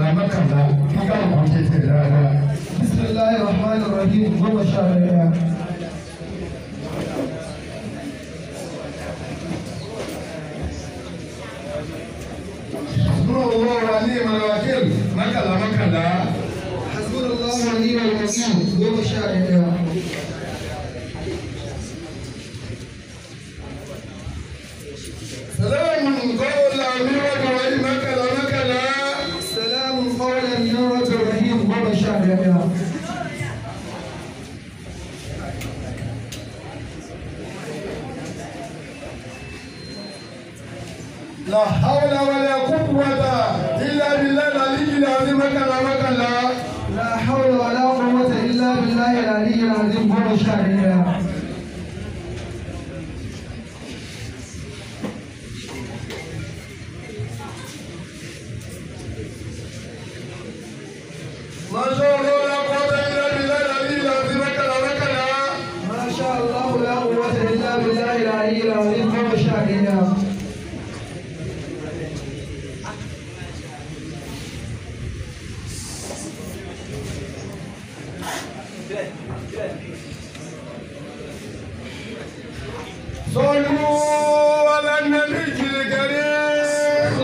mọ́kànlá kí káwọn kan ṣe tẹ̀ dáadáa. bisimilahi rahman rahim goma sha daya Nú owó wa ní ìmọ̀lẹ́ wákìlì mọ́kànlá mọ́kànlá. hasbunallahu wa ni'mal wakil goma sha daya Sàlámù kọ́ọ̀lá mi wọ́n wá ní mọ́kànlá mọ́kànlá. salamun qawlan min rabbir rahim goma sha daya La hawla wala quwwata illa billahi al-aliyyil azim mọ́kànlá mọ́kànlá. la hawla wa la quwwata illa billahi al-aliyyil azim goma sha daya Ma sha Allah la quwwata illa billahi al-aliyyil azim mọ́kànlá mọ́kànlá. ما شاء الله لا قوة إلا بالله العلي العظيم goma sha daya صلوا على النبي الكريم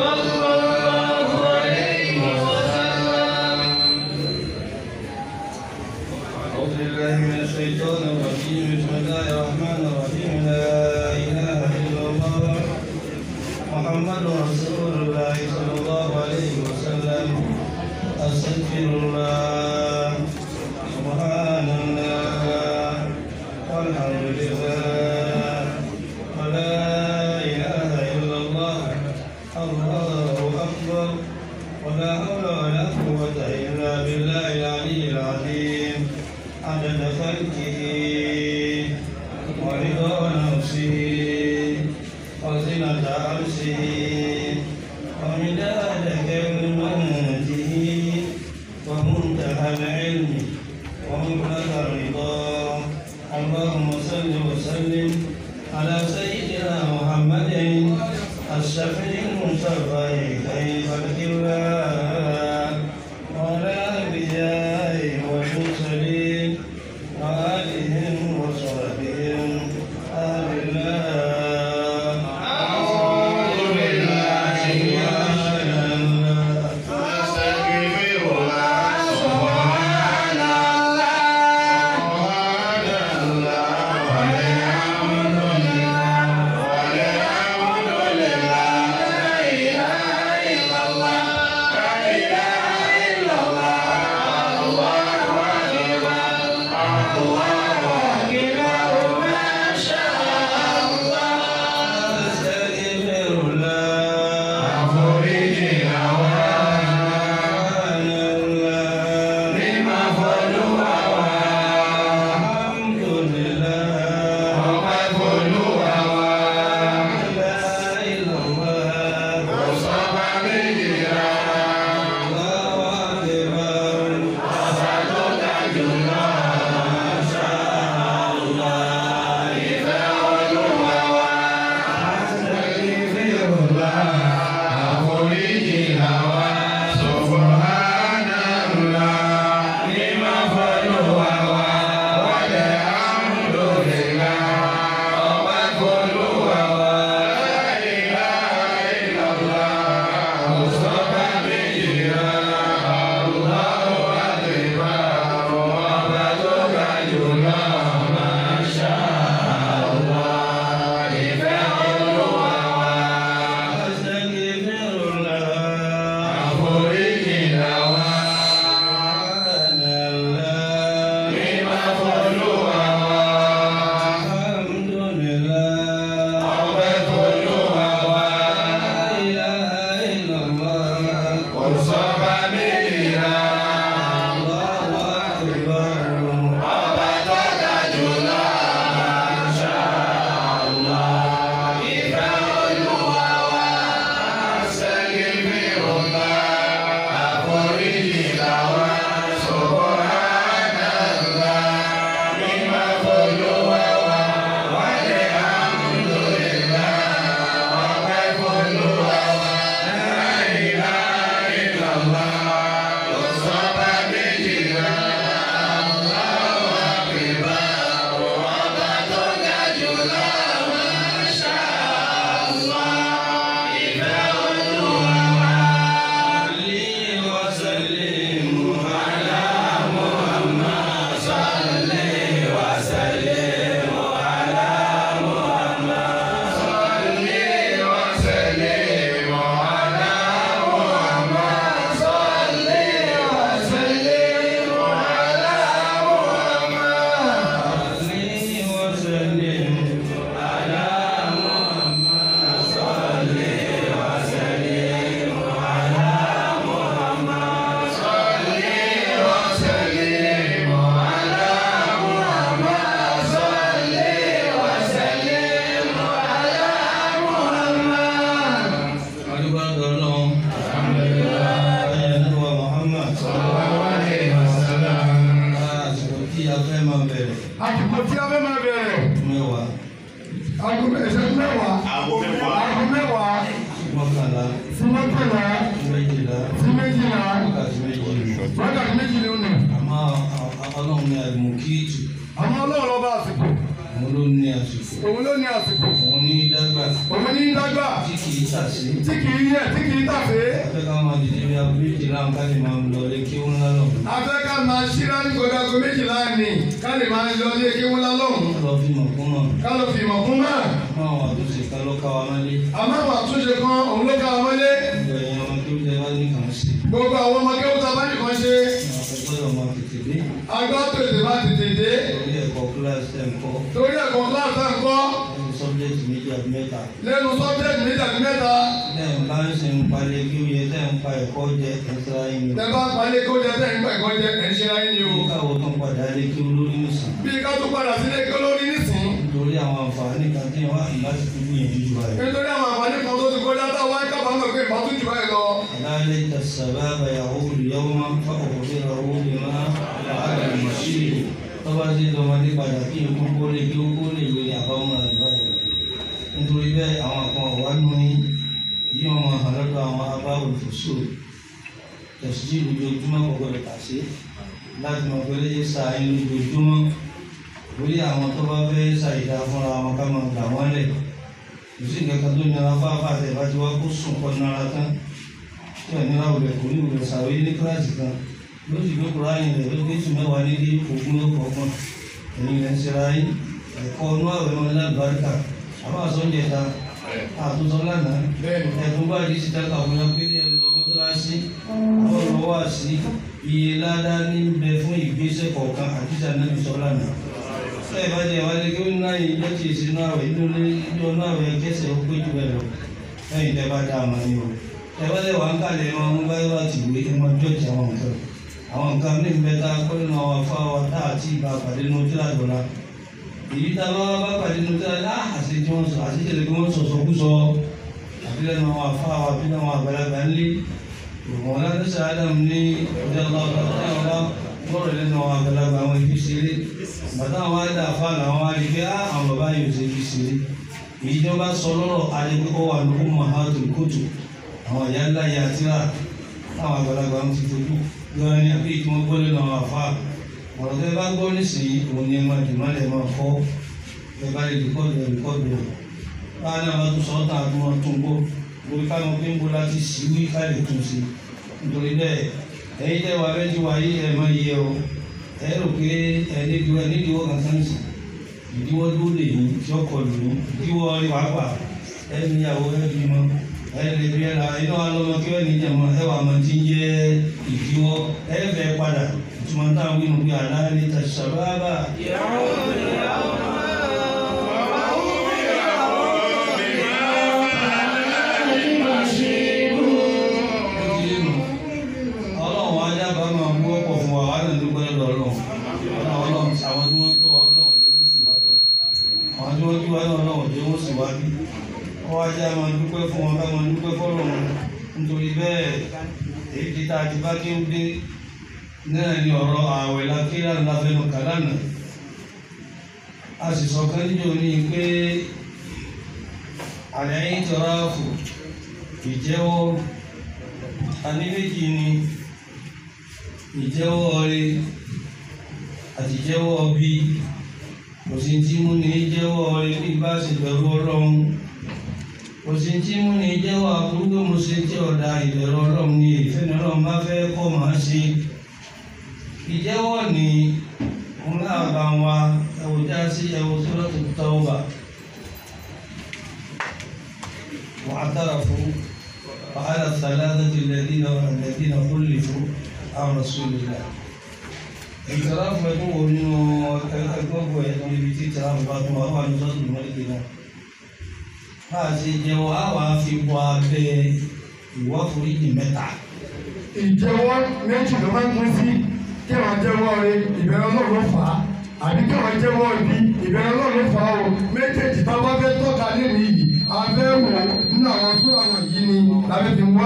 أعوذ بالله من الشيطان الرجيم بسم الله الرحمن الرحيم لا إله إلا الله محمد رسول الله صلى الله عليه وسلم أستغفر الله سبحان الله والحمد لله ولا إله إلا الله الله أكبر ولا حول ولا قوة إلا بالله العلي العظيم عدد خلقه ورضا نفسه وزنة عرشه ومداد كلماته ومنتهى العلم ومبلغ الرضا اللهم صل وسلم على سيدنا محمد الشفيع المشفع خير خلق الله وعلى الأنبياء والمرسلين وآلهم bẹ̀rẹ̀ àsìkò tí a fẹ́ máa bẹ̀rẹ̀ mẹ́wàá aago ìṣẹ́jú mẹ́wàá Aago mẹ́wàá. aago mẹ́wàá mọ́kànlá sí mọ́kànlá méjìlá sí méjìlá wákàtí méjì wákàtí méjì ni ó nà. àmọ́ ọlọ́run ní àlùmọ́kìtì àmọ́ ọlọ́run lọ́ba àsìkò òun ló ní àsìkò òun ló ní àsìkò òun ní dágbà òun ní dágbà tí kì í tàsí. tí kì í yẹ tí kì í tàfé. afẹ́ ká máa dìde bí aago méjìlá ń ká lè máa lọ lé kí ó ńlá lọ. afẹ́ ká máa ṣíra ní kọjá aago méjìlá ni ká lè máa yọ ilé kí wọ́n lá lọ́hùn. lọ fi mọ̀ fún náà ká lọ fi ìmọ̀ kún náà. náà wà tó ṣe ká lọ́ka wa mọ́lé. àmọ́ àwọn àtúnṣe kan òun ló ká wa mọ́lé. gbogbo ẹ̀yin ọmọ tó jẹ wá ní kàn sí. gbogbo àwọn ọmọ kẹ́wọ́n tá a bá nìkan ṣe. àwọn gbọ́dọ̀ máa tètè dé. agbá tètè bá tètè dé. orí ẹ̀kọ́ kíláàsì ẹ̀ ń kọ́. torí ẹ̀kọ́ kíláàsì tá à ń kọ́ ẹni sọ́bjẹ́tì méjì àbí mẹ́ta. lẹ́nu sọ́bjẹ́tì méjì àti mẹ́ta. tẹ́ ń bá ń ṣe ń palẹ̀ kí ó yẹ tẹ́ ń pa ẹ̀kọ́ jẹ ẹ̀sẹ̀ ayé ni. tẹ bá palẹ̀ kó jẹ tẹ̀ ń gbà ẹ̀kọ́ jẹ ẹ̀ ń ṣe ayé ni o. bí káwọ́ tó ń padà lé kí ó lórí nìsín. bí ká tó padà sílé kí olórí nísìn. nítorí àwọn àǹfààní kan tí wọ́n á fi láti fi gbìyànjú jù báyìí. nítorí àwọn àǹfààní kan tó ti kọjá táwa ń kábàámọ̀ pé ìbá tún jù báyìí lọ. ذلك السباب يعود يوما فأخبره بما فعل المشير tọ́ba ti dọmọdé padà kí ikú kó lè kí ó kó lè lórí àbámọ́ àdúrà yìí nítorí bẹ́ẹ̀ àwọn kan wà nù yín yí wọn máa hàn lọ́dọ̀ àwọn abáwò fòṣù tẹ̀síjì lójoojúmọ́ kọ̀ọ̀kan lè kà sí láti mọ̀ pé lè sa yín lójoojúmọ́ lórí àwọn tó bá fẹ́ ṣàìdá fúnra wọn ká máa gbà wọ́n lẹ̀ kò sí nǹkan kan tó nira fáfá àtẹ̀ bá ti wá kó sùn kọ́ nara tán tí wọn nira òwúrẹ̀ kò ní òwúrẹ̀ sàwé ní kíláàsì kan ló sì gbé kúráyìn rẹ̀ ló gbé tùmẹ̀ wá nílé ogún ló kọ̀ọ̀kan ẹ̀yin rẹ̀ ń ṣera yín ẹ̀kọ́ ọdún àwẹ̀ wọn lábàárìkà àbá àsọ̀njẹ̀ ta àtúntò lánàá ẹ̀dùn bá yìí ti dáka òun yẹn pé ní ẹ̀rọ mọ́tòlásí àwọn ọ̀rọ̀ wá sí iye ládá ní bẹ fún ìgbésẹ̀ kọ̀ọ̀kan àti ìsànàbí sọ lánàá ẹ bá jẹ wálé kí ó ní láyé ìjọ tí èsì náà rẹ inú ní ìjọ náà rẹ kẹsẹ̀ ó pé jù bẹ́ẹ̀ lọ lẹ́yìn tẹ́ bá dá a máa ní o ẹ bá lè wà ń kálẹ̀ wọn ń bá yọ àti ìwé ẹ máa jọ́ọ̀jì àwọn nǹkan àwọn nǹkan ní ìbẹ́ta kọ́ nínú àwọn afá wa tá àti ìbá pàdé nínú tí àjọ la èyí tá a bá bá pàdé nínú tí àjọ á àti tí wọ́n sọ àti tẹ̀lé kí wọ́n sọ̀sọ̀ kú sọ àbí lẹ́nu àwọn afá wa bí lẹ́nu àwọn àgbàlagbà ńlé ìwọ̀n láti sàádàm ní ọjọ́ lọ́rọ̀ lẹ́nu àwọn àgbàlagbà àwọn ibi ṣeré bàtà àwọn àdá àfa làwọn àrí pé á àwọn bàbá yóò ṣe ibi ṣeré èyí tí wọ́n bá sọ lọ́rọ̀ àdébí kọ́ wà ní ọmọ àhàtò kóòtù àwọn ìyá ńlá yà tíra táwọn àgbàlagbà ń ti fojú lọ́wọ́ ní àbí tí wọ́n gbọ́ lẹ́nu àwọn àfa ọ̀rọ̀ tẹ́ bá gbọ́ nísìnyí òun ni ẹ máa dì má lẹ̀ máa kọ́ ẹ bá lè rìkọ́dù ẹ rìkọ́dù ẹ báyìí náà bá tún sọ ọ́ tàn àti wọn tún gbó orí káwọn pé ń bó láti sí wí ká lè tún sí nítorí bẹ́ẹ̀ ẹ̀yin tẹ́ wà bẹ́ẹ̀ tí wà yí ẹ̀ máa yẹ o ẹ rò pé ẹ nídìí ẹ nídìí wọ́n kankan sí ìdíwọ́ tó lè yín tí ó kọ lù yín ìdíwọ́ rí pàápàá ẹ níyàwó ẹ bímọ ẹ lè bí ẹ ra iná wa lọ́mọ kí wọ́n ní jẹ̀mọ́ ẹ wà máa ti ń jẹ́ ìdíwọ́ ẹ fẹ́ padà ìtumọ̀ táwọn wí nù pé àlá ní tàṣàbábà. ọlọ́run ajá bá máa mú ọ̀pọ̀ fún wa wà á lè dúpẹ́ lọ́dọ̀ ọlọ́run ọlọ́run àwọn tí wọ́n tó wa ọlọ́run tí wọ́n sì wá tọ́ àwọn tí wọ́n tó wa ọlọ́run tí wọ́n sì wá bí wọ́n ajá máa dúpẹ́ fún wọn ká máa dúpẹ́ fọ́lọ́run nítorí bẹ́ẹ̀ èyí ti ta àti bá kí ó dé náà ni ọ̀rọ̀ ààwẹ̀ lákìlá ńláfẹ́nu kàlánà a sì sọ kan níjọ ní pé àlẹ́ yìí tọ́ra fò ìjẹ́wọ́ ani méjì ni ìjẹ́wọ́ ọrẹ àti ìjẹ́wọ́ ọbí kò sí tí mú ní jẹ́wọ́ ọrẹ bí bá sì bẹ̀rù ọlọ́run kò sí tí mú ní jẹ́wọ́ aburú pé mo ṣe tí ọ̀dà ìbẹ̀rù ọlọ́run ni ìfẹ́ ní ọlọ́run bá fẹ́ kọ́ màá ṣe ìjẹ́wọ́ ni wọn náà bá wa ẹ̀wò já sí ẹ̀wò Suratu Tawbah wàá dára fún. وعلى الثلاثة الذين الذين خلفوا عن رسول الله اعتراف يقول انه ẹgbẹ́ ẹ̀dùn ibi tí ìtìráfù bá tún wà wà ní sọ́dún mọ́lẹ́kì náà bá a ṣe jẹ́wọ́ á wàá fi bọ́ abẹ́ ìwà foríjì mẹ́ta. ìjẹ́wọ́ méjì ló máa ń pín sí kí wọ́n jẹ́wọ́ rẹ ìbẹ̀rẹ̀ Ọlọ́run ló fà á àbí kí wọ́n jẹ́wọ́ ibi ìbẹ̀rẹ̀ Ọlọ́run ló fà á o méjèèjì tá a bá fẹ́ tọ́ka nínú yìí a fẹ́ wò ó nínú àwọn tó àwọn yìí ni làbẹ́ fi wá.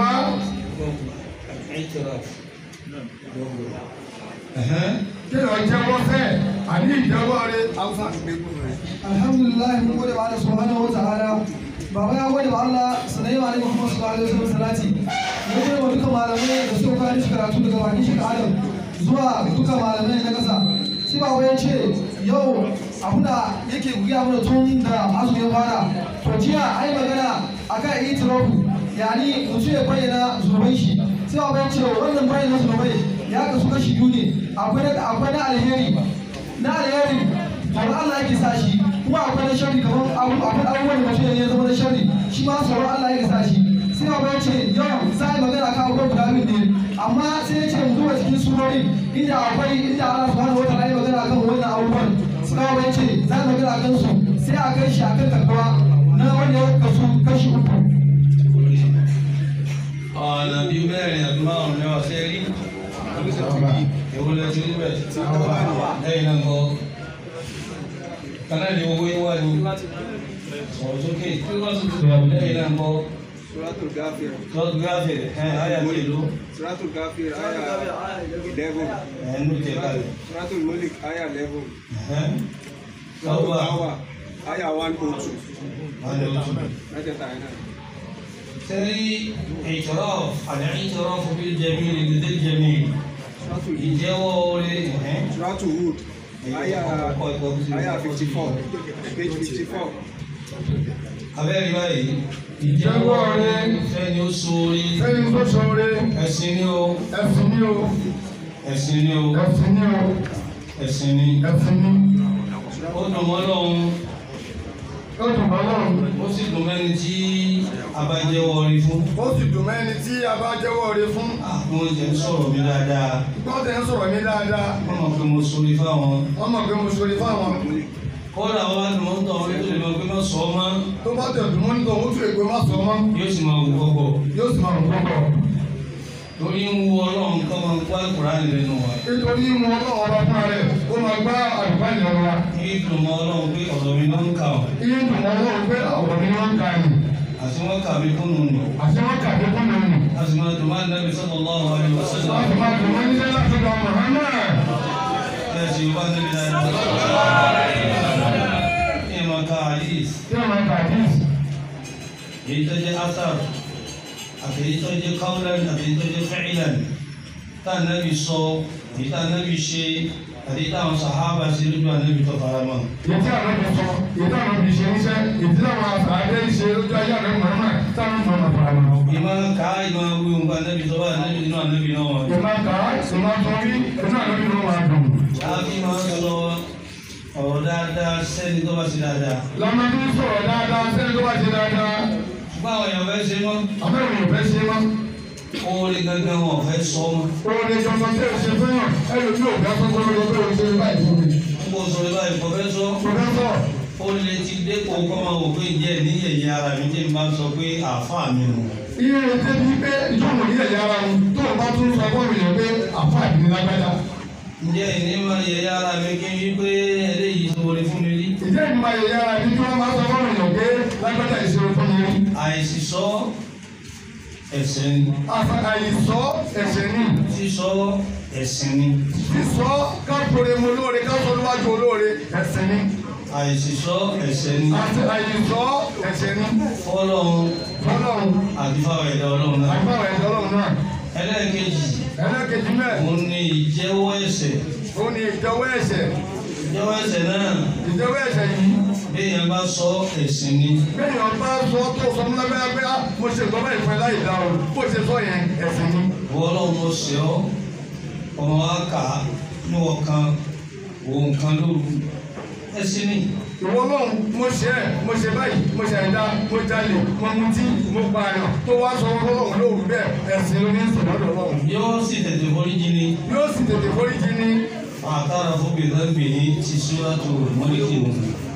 اعتراف kí wọ́n jẹ́wọ́ fẹ́ àní ìjẹ́wọ́ rẹ hausa alhamdulillah mun gode wa Allah subhanahu wa ta'ala baba ya gode wa Allah sanai wa alaihi Muhammad sallallahu alaihi wasallam salati mun gode wa duka malamai da suka kawo shi karatu daga bakin shi Adam zuwa duka malamai na kasa sai baba ya ce yau abu da yake guya mana tun da azumi ya fara to jiya ai magana akan itirafu yani mutum ya bayyana zunubai shi sai baba ya ce wannan bayyana zunubai ya kasu kashi biyu ne akwai na akwai na alheri na alheri tsoron Allah yake sa shi kuma akwai na shari kamar abu akwai abubuwan da mutum ya zama na shari shi ma tsoron Allah yake sa shi sai ba ya ce yau za a yi magana kan abubuwan guda biyu ne amma sai ya ce mu duba cikin surori inda akwai inda Allah subhanahu wataala ya magana kan wannan abubuwan sai ba ya ce za a magana kan su sai a kai shi a kan takwa na wanda ya kasu kashi uku ọ̀nà bíi mẹ́rin àbí márùn-ún ni wọ́n fẹ́ rí èwo lẹ ti rí bẹ́ẹ̀ lẹ́yìn náà kọ́ kanáà ní owó yín wá ní sọ̀rọ̀ sókè lẹ́yìn náà kọ́ Suratul Ghafir. tọ́jú gáfẹ̀ ẹ̀ ayà ní ìlú Suratul Ghafir aya 11. ẹ̀ ń tẹ̀ kalẹ̀ Suratul Mulk aya 11. ẹ̀ Suratul lọ́wọ́ Tawbah aya 102. àwọn ojú. Mẹ́tẹ̀ẹ̀ta yẹn náà. تري اعتراف الاعتراف بالجميل لذي الجميل Suratul Hud. ìjẹ́wọ́ orí ẹ̀ Suratul Hud aya aya 54. Page 54. abẹ́rẹ́ báyìí ìjẹ́wọ́ orí fẹ́ni ó sórí sẹ́ni tó ṣoore ẹ̀sìn ni ó ẹ̀sìn ní o ẹ̀sìn ni ó ẹ̀sìn ní o ẹ̀sìn ni ẹ̀sìn ní ó dùn mọ́ lọ́hún ó dùn mọ́ lọ́run ó sì dùn mẹ́ni tí a bá jẹ́wọ́ orí fún ó sì dùn mẹ́ni tí a bá jẹ́wọ́ rẹ fún àwọn oúnjẹ ń sọ̀rọ̀ mi dáadáa gbọ́dọ̀ ń sọ̀rọ̀ ní dáadáa wọ́n mọ̀ pé mo sórí fáwọn wọ́n mọ̀ pé mo ṣoore fáwọn kódà wọ́n bá dùn mọ́ ń tọ̀ wọ́n tó lè mọ̀ pé má sọ ọ́ mọ́ tó bá tẹ̀ dùn mọ́ nítorí òun tún ègbé má sọ mọ́ yóò sì máa wù kọ́kọ́ yóò sì máa rùn púpọ̀ torí ń wo ọlọ́run kọ́ máa ń kó àkùránì lẹ́nu wa. nítorí mu ọlọ́run ọba fún rẹ̀ ó máa gbá àlùfáà ìlú wa kí ìdùnnú ọlọ́run pé ọ̀dọ̀ mi ló ń kà ọ́ iye dùn mọ́ ọlọ́run pé ọ̀rọ̀ mi wọ́n ń ka ẹ̀yìn àti wọ́n kà mí fún un nù. àti wọ́n kà dé fún mi nù a sì máa dùn máa ń dábì sallallahu alaihi wasallam. láti máa dùn mọ́ nílé láti lọ Muhammad ẹ sì wá níbi dáadáa. kí ẹ máa ka hadith tí wọ́n máa kà dís èyí tó jẹ́ asar àti èyí tó jẹ́ qawlan àti èyí tó jẹ́ fi'lan tá a nábì sọ èyí tá a nábì ṣe àti èyí táwọn sàhábà ṣe lójú ànábì tó fara mọ́. èyí tí àwọn ọmọ sọ èyí tí àwọn ọmọ ṣe níṣẹ́ èyí tí àwọn àgbẹ̀ ṣe lójú ayé àrẹ Muhammad táwọn ọmọ ọmọ fara mọ́. ìmọ̀ ká ìmọ̀ wí nǹkan ànábì tó bá ànábì nínú ànábì náà wọ̀. ìmọ̀ kà á ìmọ̀ tó rí inú àlọ́ nínú wa dùn. Àbí máa ń sọ ọ̀rọ̀ dáadáa sẹ́ni tó bá ṣe dáadáa. lọ́mọ tó ń sọ̀rọ̀ dáadáa sẹ́ni tó bá ṣe dáadáa Ṣùgbọ́n àwọn èèyàn fẹ́ ṣe mọ́. àbẹ̀wò ò fẹ́ ṣe mọ́. Oore gangan wọn ò fẹ́ sọ mọ́. Oore jọjọ tí o ṣe fún yàn ẹlòmí ò fẹ́ fún gbọ́dọ̀ pé o ṣe báyìí fún mi. Níbo sọ ibà ìfọ̀ fẹ́ sọ? Pòfẹ́sọ̀ Ó lè ti dépò kọ́ máa wò pé ìjẹ́ ní ẹ̀yìn ara mi tí n bá sọ pé àáfàá mi nù. iye ètè bíi pé ìjọba ní ẹ̀yà ara wọn tó o bá tún sọ fún èèyàn pé àfa ìdílé lágbájá. Ǹjẹ́ ìní máa yẹ ara mi kí n wí pé eléyìí tó wọlé fún mi rí? Ìjẹ́ ìgbìmọ̀ ẹ̀yà ara bí tí wọ́n máa sọ fún èèyàn pé lágbájá ìṣòro fún mi rí. Àìsí sọ ẹ̀ṣẹ̀ ni. Àfa- Àìsọ ẹ̀ṣẹ̀ ni. Sísọ ẹ̀sìn ni. Sísọ káfíńre mu olóore káfíńre olúwájú olóore ẹ̀ṣẹ̀ ni. Àìsí sọ ẹ̀ṣẹ̀ ni. Àti àìsọ ẹ̀ṣẹ̀ ni. Fọ́lọ́run Fọlọ́run àti fáwọn ẹ̀dá ọlọ́run náà. àgbà ẹ̀ṣẹ̀ ọlọ́run náà. Ẹlẹ́ẹ̀kejì. Ẹlẹ́kejì mẹ́ẹ̀. òun ni ìjẹ́wọ́ ẹ̀ṣẹ̀ Ó ní ìjọwọ́ ẹ̀ṣẹ̀. ìjẹ́wọ́ ẹ̀ṣẹ̀ náà Ìjọwọ́ ẹ̀ṣẹ̀ yìí. bí èèyàn bá sọ ẹ̀sìn ni Bẹ́ẹ̀ni ọba sọ tó sọ fún lábẹ́ pé á mo ṣe nǹkan báyìí fún ẹ láì dá o. Bó ṣe sọ yẹn ẹ̀sìn ni. wọ́n ọlọ́run mo ṣe ọ́ ọmọ wa kà á níwọ̀ kan òun kan lóru ẹ̀sìn ni Ìwọ lọ́hùn mo ṣe ẹ̀ mo ṣe báyìí mo ṣe àìdá mo jalè mo mutí mo pààyàn tó wá sọ fún Ọlọ́run lóru bẹ́ẹ̀ ẹ̀sìn ló ní sọ̀dọ̀ lọ́hùn. yóò sì tètè foríjì ni Yóò sì tètè foríjì ní. àtàrà fún bìtẹ́bì ní ti súrátù mọ́lẹ́kì nù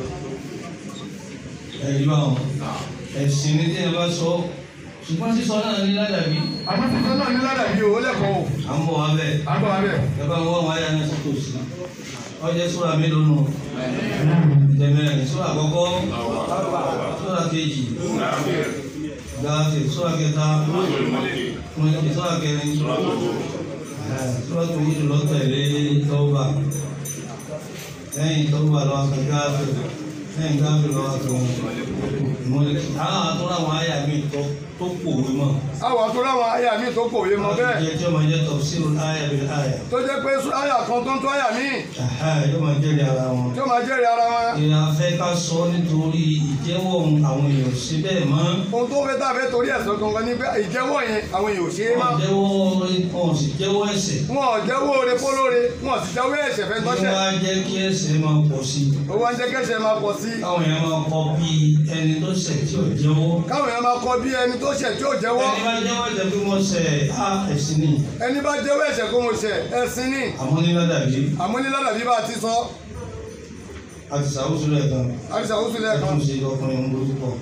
ẹ̀rí báwọn ẹ̀sìn ni tí ẹ bá sọ ṣùgbọ́n sísọ náà ní ládàbí Àmọ́ tuntun náà ní ládàbí o, ó lẹ́kọ̀ọ́ o. à ń bọ̀ wá bẹ́ẹ̀ Àgbà wa bẹ̀. ẹ bá wọn wáyà náà tó tòsí ọjọ́ sóra mélòó nù. tẹmẹrẹ sura àkọ́kọ́ sura kejì gafe sura kẹta mọlẹbi sura kẹrin ẹ, sura tó yìí lọ tẹ̀lé tọba lẹ́yìn tó wà lọ́wọ́ kan gáàfẹ́ lẹ́yìn gáàfẹ́ lọ́wọ́ kan mọ́lẹ́kì àwọn àtúrà àwọn àyà mi tó tó pòwe mọ́ àwọn tó láwọn àyà mi tó kòwé mọ bẹ́ẹ̀ jẹ́ tí ó máa jẹ́ tafsiru àyà bil àyà tó jẹ́ pé àyà kan tó ń tó àyà míì Àhá, yóò máa jẹ́rìí ara wọn. tí ó máa jẹ́rìí ara wọn. ìyá fẹ́ ká sọ nítorí ìjẹ́wọ́ àwọn èèyàn sí bẹ́ẹ̀ mọ́ ohun tó fẹ́ tàbí torí ẹ̀sọ́ gangan ní pé ìjẹ́wọ́ yẹn àwọn èèyàn ò ṣe é má. wọ́n jẹ́wọ́ wọn sì jẹ́wọ́ ẹ̀ṣẹ̀ wọn ò jẹ́wọ́ oore fólóore wọn ò sì jẹ́wọ́ ẹ̀ṣẹ̀ fẹ́ ní tọ́ṣẹ̀. wá jẹ́ kí ẹ̀ṣẹ̀ máa pọ̀ sí i ó wá ń jẹ́ kẹ́ṣẹ̀ máa pọ̀ sí i. káwọn èèyàn máa kọ bí ẹni tó ṣẹ̀ tí ò jẹ́wọ́ káwọn èèyàn máa kọ bí ẹni tó ṣẹ̀ tí ò jẹ́wọ́. ẹni bá jẹ́wọ́ ẹ̀ṣẹ̀ pé mo ṣẹ̀ á ẹ̀sìn ni ẹni bá jẹ́wọ́ ẹ̀ṣẹ̀ kó mo ṣẹ̀ ẹ̀sìn ní. àmọ́ ní ládàbí àmọ́ ní ládàbí bá a ti sọ àti sàwùsù rẹ̀ gan àdìsá ó sílẹ̀ kan. ẹ̀tún ṣe ọkùnrin ń bojú pọ̀.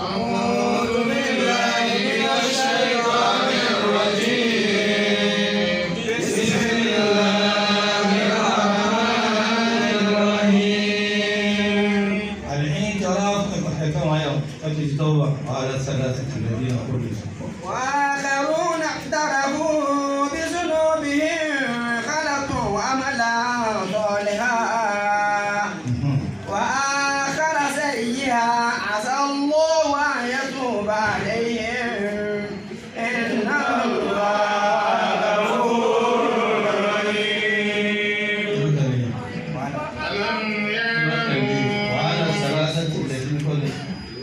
الاعتراف كما يوم أجل التوبة على الثلاثة الذين خلفوا وآخرون اقترفوا بذنوبهم خلطوا عملا صالحا وآخر سيئا عسى الله أن يتوب عليهم إن الله غفور رحيم وعلى الثلاثة الذين خلفوا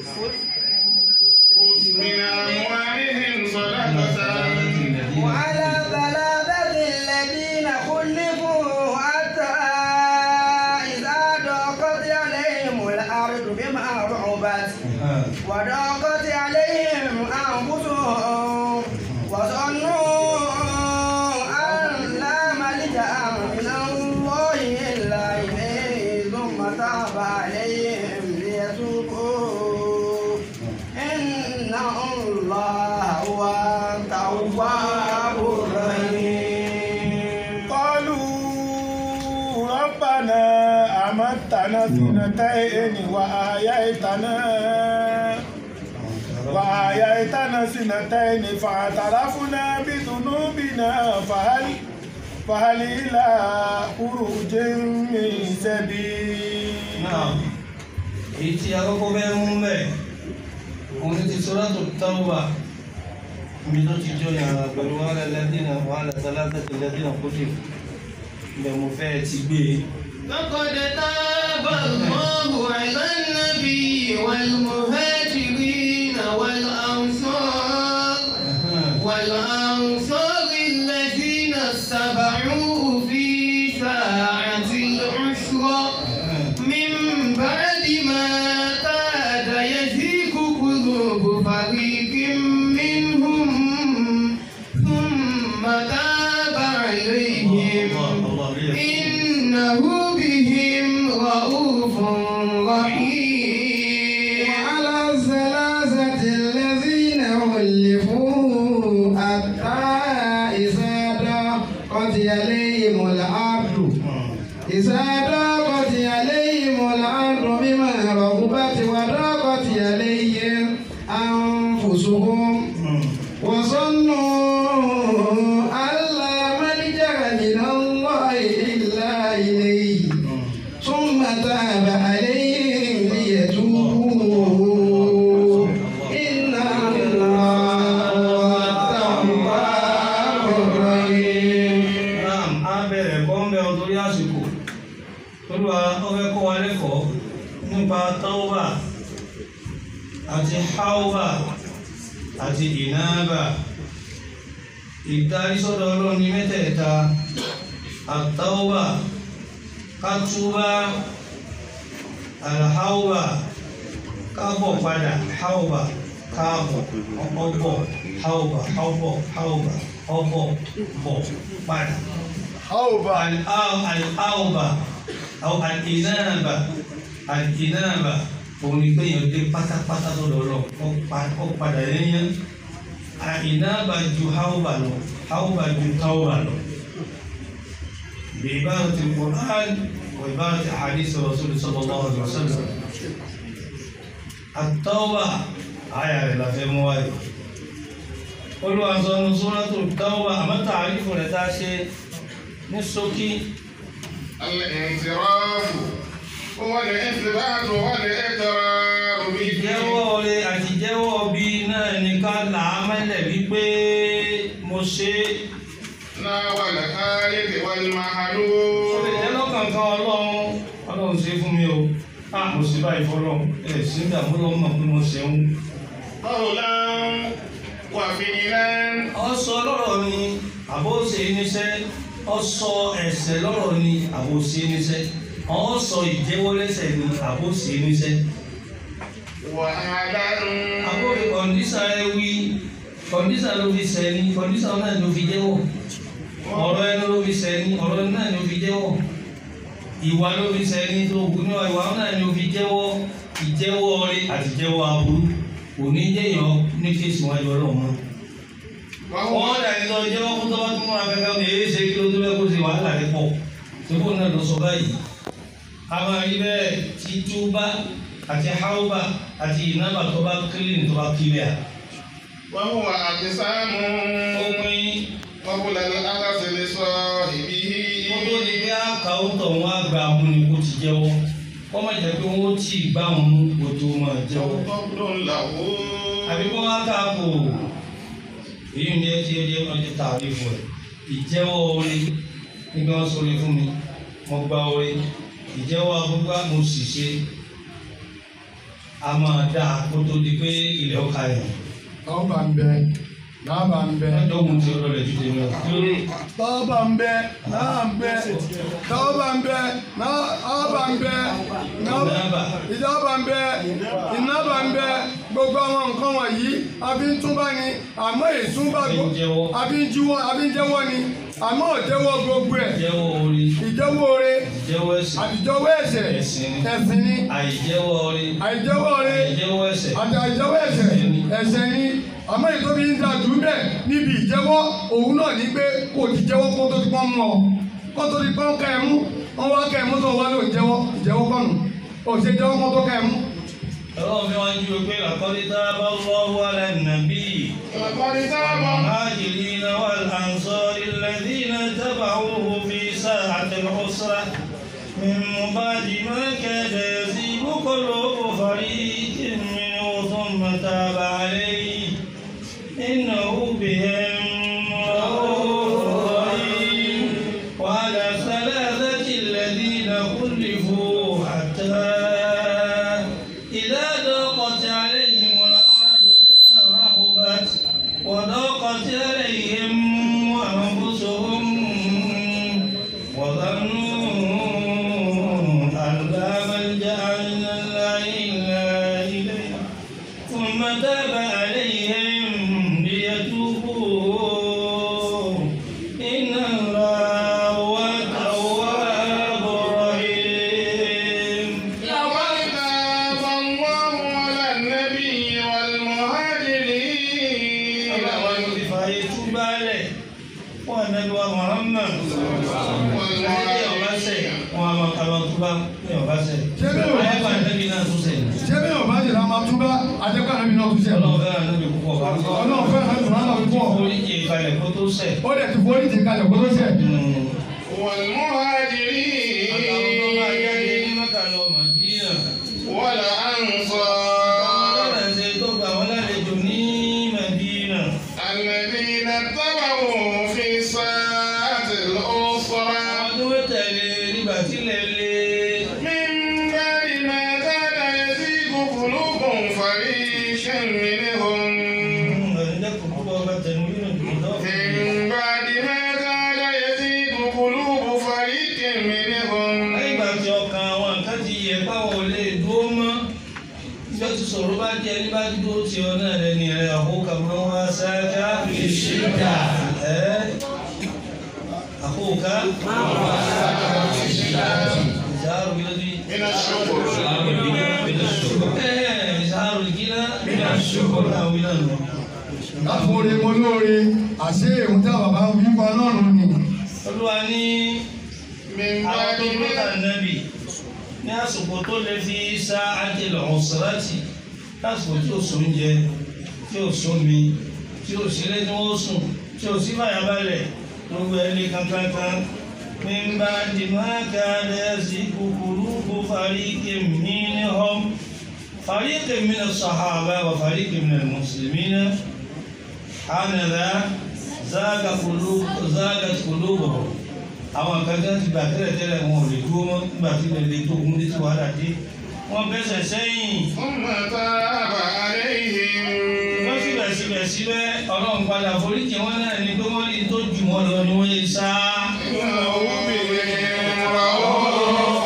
من أموالهم صدقة وعلى ثلاثة الذين خلفوا حتى إذا ضاقت عليهم الأرض بما رحبت وضاقت عليهم أنفسهم وظنوا أن لا ملجأ من الله إلا إليه ثم تاب عليهم ليتوبوا إن الله هو التواب الرحيم قالوا ربنا أمتنا سنتين وأحييتنا وأحييتنا سنتين فاعترفنا بذنوبنا فهل فهل إلى خروج من سبيل náà èyí tí akọ́kọ́ bẹ́ẹ̀ mú mẹ́ òun ní ti sọ́ra tó táwà mi tó ti jọ yàrá pẹ̀lú wàhálà lẹ́dínà wàhálà sálátà ti lẹ́dínà kó dé ibẹ̀ mo fẹ́ ti gbé e. لقد تاب الله على النبي والمهاجرين والأنصار والأنصار الذين اتبعوه في ساعة العسرة من بعد ما كاد يزيغ قلوب فريق منهم ثم تاب عليهم الله الله إنه بهم رؤوف رحيم وعلى الثلاثة الذين خلفوا حتى إذا ضاقت عليهم الأرض إذا ضاقت عليهم الأرض بما رغبت وضاقت عليهم أنفسهم وظنوا أن لا ملجأ من الله إلا إليه ثم تاب عليهم ليتوبوا إن الله هو التواب الرحيم Naam, a bẹ̀rẹ̀ kọ́ ń bẹ ọ torí àsìkò. Olúwa ó fẹ́ kọ́ wa lẹ́kọ̀ọ́ nípa tọ́wà àti háwà àti ìnáàbà. Ìdarí sọ́dọ̀ Ọlọ́run ní mẹ́tẹ̀ẹ̀ta. Àtọ́wà, kátúbà, àlháwà, kábọ̀ padà, háwà, káàbọ̀, ọ̀bọ̀, háwà, ọ̀bọ̀, háwà, ọ̀bọ̀, bọ̀, padà. àwòbá Al-Awba أو الإنابة الإنابة òun ni pé èèyàn dé pátápátá tó lọ lọ ó padà yẹnyẹn àìnáàbà ju haúbà lọ haúbà ju táúbà lọ بإبارة القرآن وإبارة أحاديث الرسول صلى الله عليه وسلم التوبة آية لا في مواي قلوا أنصار سورة التوبة أما تعريف لتاشي ní ṣókí الانصراف والإثبات والإقرار به ìjẹ́wọ́ rẹ àti ìjẹ́wọ́ bí náà ní ká là á mẹ́lẹ̀ wípé mo ṣe é. ناول الخالق ó lè والمحلول jẹ́ lọ́kànkan ọlọ́run ọlọ́run ṣe fún mi o a mo ṣe báyìí fọlọ́run ẹ̀ sí ní àbúrò mọ̀ pé mo ṣe ń. قولا وفعلا ọ sọ lọ́rọ̀ ni àbó ṣe níṣẹ́ ọ sọ ẹ̀ṣẹ̀ lọ́rọ̀ ni àbó ṣe níṣẹ́ ọ sọ ìjẹ́wọ́ lẹ́sẹ̀ ni àbó ṣe níṣẹ́. وعدا àbó kọ̀ǹdíṣà ẹ wí kọ̀ǹdíṣà ló fi ṣẹ̀ ni kọ̀ǹdíṣà náà ló fi jẹ́wọ́ ọ̀rọ̀ ẹnu ló fi ṣẹ̀ ni ọ̀rọ̀ ẹnu náà ló fi jẹ́wọ́ ìwà ló fi ṣẹ̀ ni tó kù ní ìwà náà ló fi jẹ́wọ́ ìjẹ́wọ́ rẹ àti ìjẹ́wọ́ aburú òní jẹ́yàn ní kéésì wájú ọlọ́run mọ́ وهو wọ́n dà ní lọ jẹ́wọ́ fún tọ́wọ́ tó múra kankan ní èyí ṣe kí ló tó bẹ́ẹ̀ kó ṣe wàhálà rẹ̀ pọ̀ síbò náà lọ sọ báyìí a máa rí bẹ́ẹ̀ tí túbá àti háúbà àti ìnábà tó bá kílìn tó bá kílẹ̀ à. وهو أقسام ó pín قبل الأخذ لصاحبه wọ́n tó di pé àkàwọ́ tọ̀ wọ́n á gba àwọn ní kó ti jẹ́wọ́ wọ́n má jẹ́ pé wọ́n tì í gbá wọn mú kó tó máa jẹ́wọ́. قبل له àbí kó wá ká kó èyí ń jẹ́ tí ó jẹ́ ọjọ́ tààrí fún ẹ̀ ìjẹ́wọ́ orí nígbà wọn sọ orí fún mi mo gba orí ìjẹ́wọ́ agbógbá mo sì ṣe a máa dá a kó tó di pé ilẹ̀ ọkà yẹn tọ́ba ń bẹ lába ń bẹ lọ́jọ́ òun ti ọlọ́lẹ̀ ju tèmi lọ kí ló dé tọ́ba ń bẹ náà ń bẹ tọ́ba ń bẹ náà ń bẹ Ìnábà. ìjọba ń bẹ ìnábà ń bẹ gbogbo àwọn nǹkan wọ̀nyí àbí ń túbà ni àmọ́ ìtúbà Àbí ń jẹ́wọ́. àbí ń jíwọ́ àbí ń jẹ́wọ́ ni àmọ́ òjẹ́wọ́ gbogbo ẹ̀ ìjẹ́wọ́ orí ìjẹ́wọ́ oore ìjẹ́wọ́ ẹ̀sìn àtijọ́wọ́ ẹ̀ṣẹ̀ Ẹ̀sìn ni. ẹ̀sìn ni àìjẹ́wọ́ orí àìjẹ́wọ́ oore àìjẹ́wọ́ ẹ̀sẹ̀ àti àìjẹ́wọ́ ẹ̀ṣẹ̀ ẹ̀ṣẹ̀ ni àmọ́ ìtòbi ń da jù bẹ́ẹ̀ níbi ìjẹ́wọ́ òun náà ní pé kò ti jẹ́wọ́ kó tó ti pọ́n mú ọ kó tó ti pọ́n ká ẹ mú wọ́n wá ká ẹ mú tó wá ló ń jẹ́wọ́ ìjẹ́wọ́ kọ́nù ò ṣe jẹ́wọ́ kó tó ká ẹ mú. ọlọ́run fi wá ń ju pé làkọ́lé tá a bá lọ́wọ́ alẹ́ nàbí. لقد تاب المهاجرين والأنصار الذين اتبعوه في ساعة العسرة من بعد ما كاد يزيغ قلوب فريق منهم ثم تاب عليه إنه بهم رؤوف رحيم وعلى الثلاثة الذين خلفوا حتى إذا ضاقت عليهم الأرض بما رحبت وضاقت عليهم أنفسهم وظنوا أن لا ملجأ من الله إلا إليه ثم تاب عليهم ليتوبوا إن الله هو التواب الرحيم لقد تاب الله على النبي والمهاجرين àwọn ẹni tí fàáyé túbá lẹ̀ wọ́n ànábi wa Muhammad ẹni ọba sẹ̀ wọ́n a máa kàlọ́ túbá ní ọba sẹ̀ Ṣé bí o- ayé bá ànábi náà tún sẹ̀ ṣé bí ọba jìnnà máa túbá àjẹpẹ́ àná mi náà tún ṣe lọ. ọlọ́run fẹ́ràn ànábi púpọ̀ bá ọlọ́run fẹ́ àná mi náà tún pọ̀ orí kì í kalẹ̀ kó tó sẹ̀ ó dẹ̀ ti forí ti kalẹ̀ kó tó ṣẹ̀. àtàwọn tó máa jáde والمهاجرين ní Mákà lọ Mádínà والأنصار ọlọ́run ẹ̀sẹ̀ tó gbà wọ́n lálejò ní Mádínà الذين اتبعوا في ساعة الأسرة àwọn tó wé tẹ̀lé nígbà tílẹ̀ lé من بعد ما كاد يزيغ قلوب فريق منهم ẹ̀ẹ́dẹ́kùn púpọ̀ ọba tẹ̀lé nínú ìdúró من بعد ما كاد يزيغ قلوب فريق منهم lẹ́yìn ìgbà tí ọkàn àwọn nǹkan ti yẹ báwọn ò lè dúró mọ́ bí ó ti sọ̀rọ̀ bá jẹ́ ní bá dúró tí ọ náà lẹ́ni rẹ̀ àkókò máa wá sáájá ìṣèkà ẹ́ àkókò ìzáàrù bí lóbi من الشكر ẹ́ ìzáàrù ìgínà bí a ṣòkò náà wí náà nù. láfoore mo lóore àṣé èhun tí àwọn bàbá ń wí pa náà nù ni. olúwa ní من àwọn بعد tó ń lọ́ta ما nẹ́bì ní àsìkò tó lè fi sá àjẹlẹ̀ ọ̀sẹ̀láti lásìkò tí ò sóúnjẹ tí ò sómi tí ò sí lẹ́ni wọ́n sùn tí ò sí fàyàbalẹ̀ gbogbo ẹni kankankan mímbà dìmáàkà lẹ́sí kúkúrú kó fà فريق منهم فريق من الصحابة وفريق من المسلمين هذا زاغ قلوب زاغت قلوبهم àwọn kan tí wọn ti gbà tẹ́lẹ̀ tẹ́lẹ̀ wọn ò lè dúró mọ́ nígbà tí ilẹ̀ lè tó ogun dé tí wàhálà dé wọ́n bẹ́sẹ̀ sẹ́yìn ثم تاب عليهم wọ́n síbẹ̀síbẹ̀síbẹ̀ ọlọ́run padà foríjì wọn náà ní pé wọ́n rí tó jù wọn lọ ni wọ́n yé sá. إنه بهم رؤوف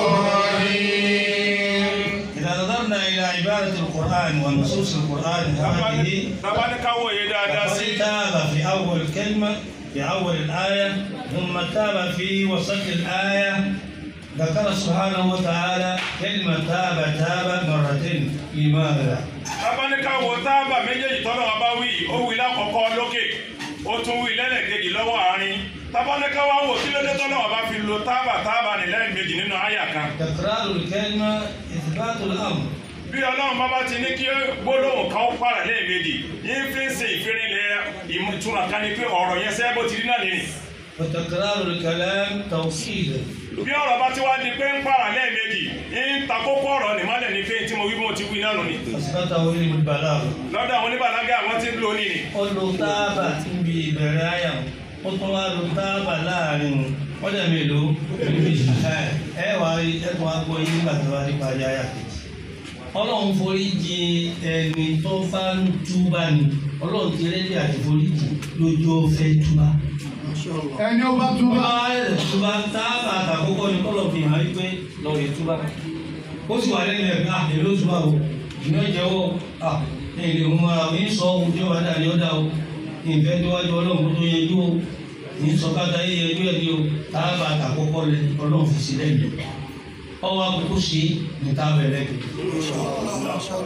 رحيم إذا نظرنا إلى عبارة القرآن ونصوص القرآن هذه bàbá ní káwọ́ yé dáadáa sí فقد تاب في أول كلمة في أول الآية ثم تاب في وسط الآية ذكر سبحانه وتعالى كلمة تاب تاب مرتين لماذا؟ bàbá ní káwọ́ táàbà méjèèjì tọ́lọ́ wa bá wí ó wí lákọ̀ọ́kọ́ lókè ó tún wí lẹ́lẹ̀kejì lọ́wọ́ àárín bàbá ní káwọ́ wò kí ló dé tọ́lọ́ wa bá fi lo táàbà táàbà ní lẹ́ẹ̀mejì nínú àyà kan تكرار الكلمة إثبات الأمر bí ọlọ́run bá bá ti ní kí gbólóhùn kan ó pààrà lẹ́ẹ̀mejì yín fi ń ṣe ìfirinlẹ̀ ìtumọ̀ kan ni pé ọ̀rọ̀ yẹn sẹ́ bó ti rí náà nìyí وتكرار الكلام توكيد bí ọ̀rọ̀ bá ti wá di pé ń pààrà lẹ́ẹ̀mejì ń ta kókó ọ̀rọ̀ nìmọ́lẹ̀ ní pé tí mo wí bí mo ti wí náà nù ni أثبته علم البلاغة lọ́dọ̀ àwọn oníbàlágà àwọn tí ń lò ní ni ó lo táàbà níbi ìbẹ̀rẹ̀ àyà ó tún wá lo táàbà láàrin wọ́n dẹ̀ mélòó méjì ẹ wà ẹ̀kọ́ agbó yín nígbà tó wá nípa ayé àyà kejì ọlọ́run forí jì ẹni tó bá ń túbà ni ọlọ́run ti rẹ́dí àti forí jì lójú ó fẹ́ túbà ẹni ó bá tó túbà bá rẹ̀ túbà táàbà àtàkókò ni kọ́lọ̀ fi hàn wípé lọ́ọ̀rẹ́ túbà ó sì wà lẹ́nu ẹ̀ ká èló túbà o ìná jẹ́wọ́ à èlé òun ara mi ń sọ ohun tí ó wà dà ní ọ̀dà o ìfẹ́ níwájú ọlọ́run tó yẹjú o ní sọ́kátà yìí yẹjú ẹ̀ ní o táàbà àtàkókò lẹ ọlọ́run fi sí lẹ́nu ọwọ́ àkókò sí ní táàbà ẹlẹ́kẹ̀ẹ́.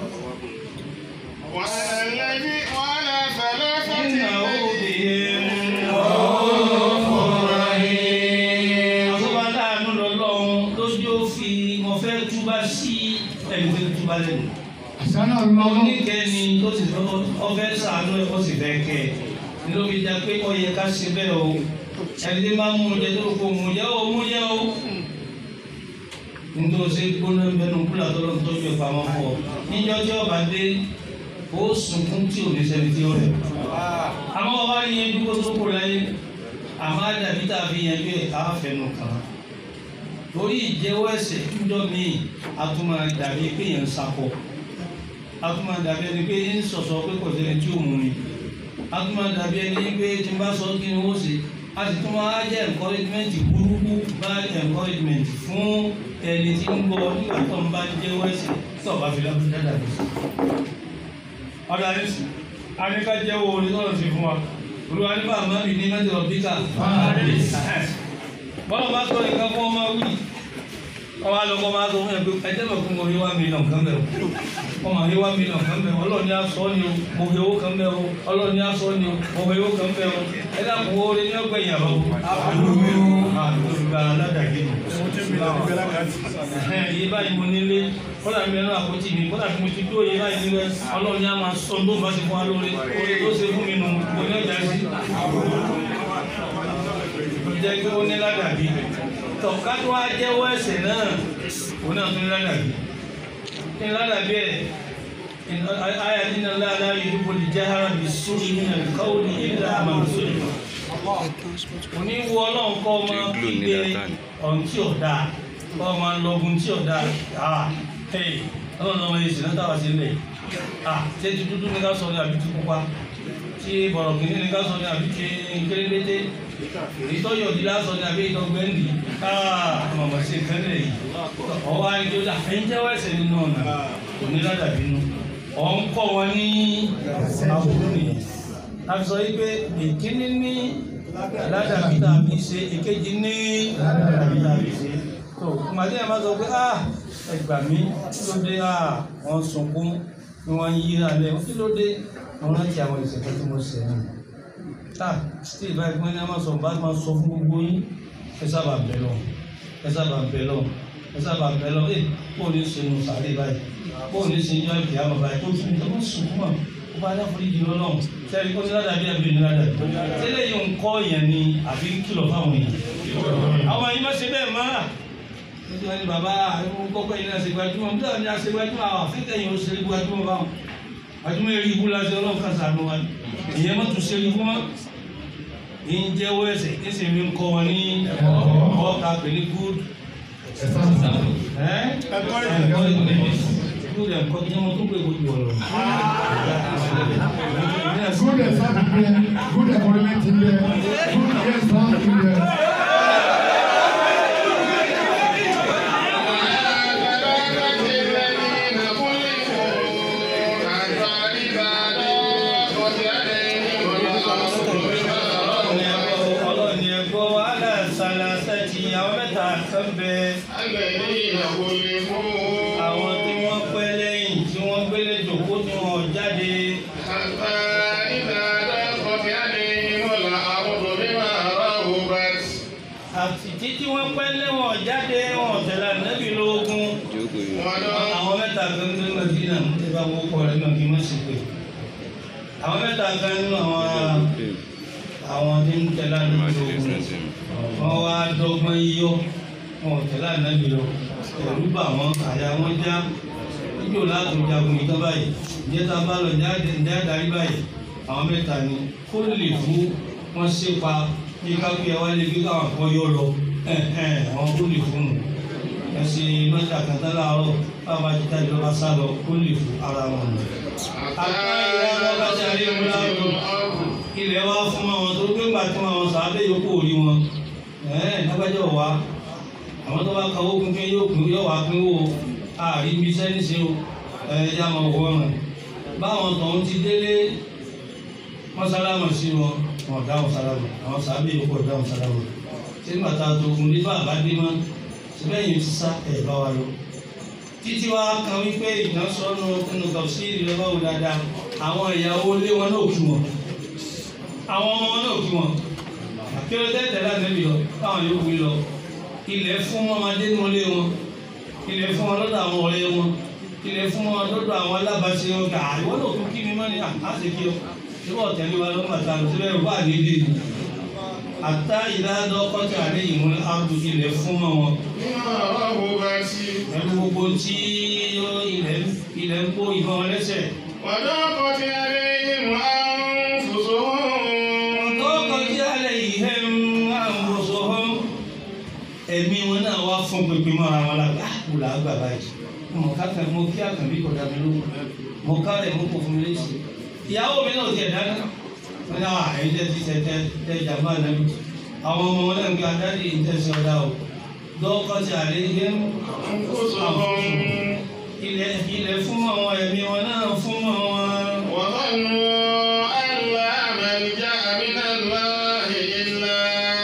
وعلى الذي وعلى ثلاثة إنه الذين بهم àtúbà láàánú lọ́lọ́run lójú ó fi mo fẹ́ túbà sí ẹni tó túbà lẹ́nu. àṣánà lọ́wọ́ oníkẹ́ni tó sì fẹ́ ọfẹ́ sàánú ẹ̀ ó sì fẹ́ kẹ́ ẹ̀ ní ló fi dá pé ó yẹ ká ṣe bẹ́ẹ̀ o ẹni tí máa ń mú jẹ tó kó mú jẹ ó mú jẹ o. nítorí ṣe gbóná bẹnu kúlà tó lọ́n tọ́jú ẹ̀ pamọ́ fún ọ níjọ́ tí ọba dé ó sunkún tí ò ní sẹ́ni tí ó rẹ̀. àmọ́ ọba yẹn dúró tó kó láyé àmọ́ àdàbí tàbí yẹn bí àáfẹ́nu kan torí ìjẹ́wọ́ ẹ̀ṣẹ̀ níjọ́ míì a tún máa dàbí pé yẹn ń sakọ a tún máa dàbí ẹni pé ń sọ̀sọ̀ pé kò sẹ́ni tí ò mú mi a tún máa dàbí ẹni pé tí n bá sọ kí ni ó ṣe a sì tún máa jẹ́ encouragement burúkú bá encouragement fún ẹni tí ń bọ̀ nígbà tó ń bá jẹ́wọ́ ẹ̀ṣẹ̀ tí ọba fi lọ́dún dáadáa bí. ọ̀dà ní sùn a ní ká jẹ́wọ́ orin tó lọ sí fún wa olúwa ní bá àmọ́ mi ní mẹ́tẹ̀ ọ̀bíkà bọ́lá bá sọ nǹkan fún ọmọ wí ọmọ alọ́kọ́ máa sọ fún ẹ pé ẹjẹ́ bẹ̀ fún mo rí wá mílíọ̀n kan bẹ̀ o ọmọ rí wá mílíọ̀n kan bẹ̀ o ọlọ́ọ̀ni aṣọ ni o mo fi owó kan bẹ̀ o ọlọ́ọ̀ni aṣọ ni o mo fi owó kan bẹ̀ o ẹ dàpọ̀ owó rẹ ní ọgbẹ́ ìyàwó àdúgbò aládàgbé iye báyìí mo nílé kọ́lá mi ẹnu àpótí mi kọ́lá mi ti dúró iye báyìí nílé ọlọ́ọ̀ni á máa sọ ló bá ti fún wa lóore oore tó ṣe fún mi nù mo ní ọjà sí jẹ́ kí ó ní ládàbí tọ̀ká tó wá jẹ́wọ́ ẹ̀ṣẹ̀ náà òun náà tún ní ládàbí ní ládàbí ẹ̀ ayé nínú ládàá yìí kò lè jẹ́ ara bí sórí nínú ìkáwó ní ìlà àmàlùsọ̀rọ̀ òní wo ọlọ́run kọ́ ọmọ gbígbé ọ̀hún tí ò dáa kọ́ ọmọ lọ́gùn tí ò dáa ah hey ọlọ́run ọmọ yìí sì náà táwa sí lẹ̀ ah ṣé ti dúdú ní ká sọ ní àbí ti pupa tí bọ̀rọ̀ kìíní ní ká sọ ní àbí ti kérékété ìtọ́jú òdì lásán ní abẹ́ ìtọ́gbẹ́ ń di ọmọ sí ìkẹ́lẹ̀ yìí ọwọ́ ayélujára ẹ̀yin jẹ́wọ́ ẹ̀sẹ̀ nínú ọ̀nà òní ládàbí nù ọ̀ ń kọ́ wọn ní àbúrò nìyẹn a sọ yìí pé ìkíní ní ládàbí tàbí ṣe ìkejì ní ládàbí tàbí ṣe tó màdé ẹ̀ máa sọ pé ah ẹgbà mí kí ló dé ah wọ́n sunkún ni wọ́n yí alẹ́ kí ló dé wọ́n rántí àwọn ìṣẹ̀fẹ́ tí mo ṣẹ̀ nù tá tí ìbá ẹgbẹ́ ní a máa sọ bá máa sọ fún gbogbo yín ẹ sábà bẹ̀ lọ ẹ sábà bẹ̀ lọ ẹ sábà bẹ̀ lọ ẹ kó o ní ṣe nu sàlẹ̀ báyìí kó o ní ṣe yọ ìkẹ́ àwọn báyìí kó o tún ìjọba sùn fún wa kó bá dáfọ́ ìdí lọ́lọ́run sẹ́ni kó ní ládàbí àbí ní ládàbí tẹ́lẹ̀ yìí ń kọ́ yẹn ni àbí kìlọ̀ fáwọn èèyàn àwọn yìí má ṣe bẹ́ẹ̀ máa nítorí wọn ni bàbá àwọn kọ́kọ́ yìí náà ṣe gbajúmọ̀ bí táwọn ní a ṣe gbajúmọ̀ àwọn afẹ́kẹ́ yìí ó ṣe gbajúmọ̀ báwọn gbajúmọ̀ eré ibú la ṣe ọlọ́run kan sànú wa ìyẹn má tún ṣe ibú mọ́ ń jẹ́wọ́ ẹsẹ̀ kí sì mi ń kọ́ wọn ní ẹ̀kọ́ ká pè ní good ẹ́ good ẹ̀kọ́ kí wọ́n tún pè kó ju ọ̀rọ̀ Good exam ń bẹ, good environment ń bẹ, good exam ń bẹ. ọlọ́ọ̀ni ẹ̀kọ́ wàhálà ṣàlàṣẹ́ ti àwọn mẹ́ta kan bẹ́ẹ̀. àwọn tí wọ́n pẹ́ lẹ́yìn tí wọ́n gbélé jòkó tí wọ́n jáde àti títí wọ́n pẹ́ lẹ́wọ̀n jáde wọ́n tẹ̀lé ànábì lógún àwọn mẹ́ta kan ní Mẹ́dínà tí bá wọ́n kọ́ rẹ̀ náà kí wọ́n sì pé àwọn mẹ́ta kan nínú àwọn àwọn tí ń tẹ̀lé ànábì lógún wọ́n wá dọ́gbọ́n yíyọ́ wọ́n tẹ̀lé ànábì lọ ẹ̀rú bà wọ́n àyà wọn já níjò láti jagun ìtàn báyìí ìjẹta bá lọ jáde jáde báyìí àwọn mẹ́ta ni kó lè fún wọn ṣépa bí kápẹ́ ẹ wá lé bí káwọn kan yọ lọ àwọn kó lè fún un ẹsẹ̀ lọ́jà kàtà láàárọ̀ báwa jíta ìjọba sá lọ kó lè fún ara wọn nù. àtà ìyá lọ́ba tí a lè mú láàrú ilẹ̀ wa fún wọn tó gbé ńgbà tí wọn sọ abẹ́ yòókù òrí wọn lágbájọ́ wa àwọn tó bá ka owó pínpín yóò pín yóò wá pín wò àrí ibi iṣẹ́ níṣẹ́ o ẹ̀ẹ́dá máa wọ ọ̀ràn báwọn tọ̀hún ti délé wọ́n sálámà sí wọn wọn dáhùn sálámà àwọn sábẹ́ yòókù dáhùn sálámà ṣé nígbà tá a tó ogun nígbà bá dé mọ́ síbẹ̀ yìí ti sá ẹ̀ bá wa lọ. títí wa kan wípé ìdánsọ́nù nínú kàwùsí ìrẹ́ báwo dáadáa àwọn ìyàwó ilé wọn náà kí wọn àwọn ọmọ wọn náà kí wọn akérò tẹ́tẹ̀ láti lè lọ káwọn yòókù lọ ilẹ̀ fún ọmọdé nílé wọn ilẹ̀ fún wọn lọ́dọ̀ àwọn ọ̀rẹ́ wọn ilẹ̀ fún wọn lọ́dọ̀ àwọn alábàáṣe wọn kà ìwọ náà tún kí mi mọ́ ni àṣẹ kí ọ ìwọ tẹ̀lé wa lọ́mọ àti àlọ́ síbẹ̀ wà nílé ni àtá ìdádọ́ kọ́tà àlẹ́ ìmú àbù ilẹ̀ fún wọn ẹnu gbogbo tí ilẹ̀ ilẹ̀ ń kó ìbọn lẹ́sẹ̀. وضاقت عليهم أنفسهم tọ́kọ̀ tí alẹ́ yìí hẹ́ ń àwòsàn hàn ẹ̀mí wọn náà wá fún pínpín mọ́ra wọn la ah kò là á gbà báyìí mo ká kan mo kí àkànbí kọ̀dà mi ló mo ká rẹ̀ mo kò fún mi léṣe ìyàwó mi náà ti ẹ̀ dáná wọn náà àyè tẹ́ ti tẹ́ tẹ́ tẹ́ jàmbá náà mi àwọn ọmọ wọn náà ń gba dáàdi ìtẹ̀sí ọ̀dà o dọ́kọ̀ tí alẹ́ yìí hẹ́ ń ilẹ̀ ilẹ̀ fún àwọn ẹ̀mí wọn náà fún àwọn. وظنوا أن لا ملجأ من الله إلا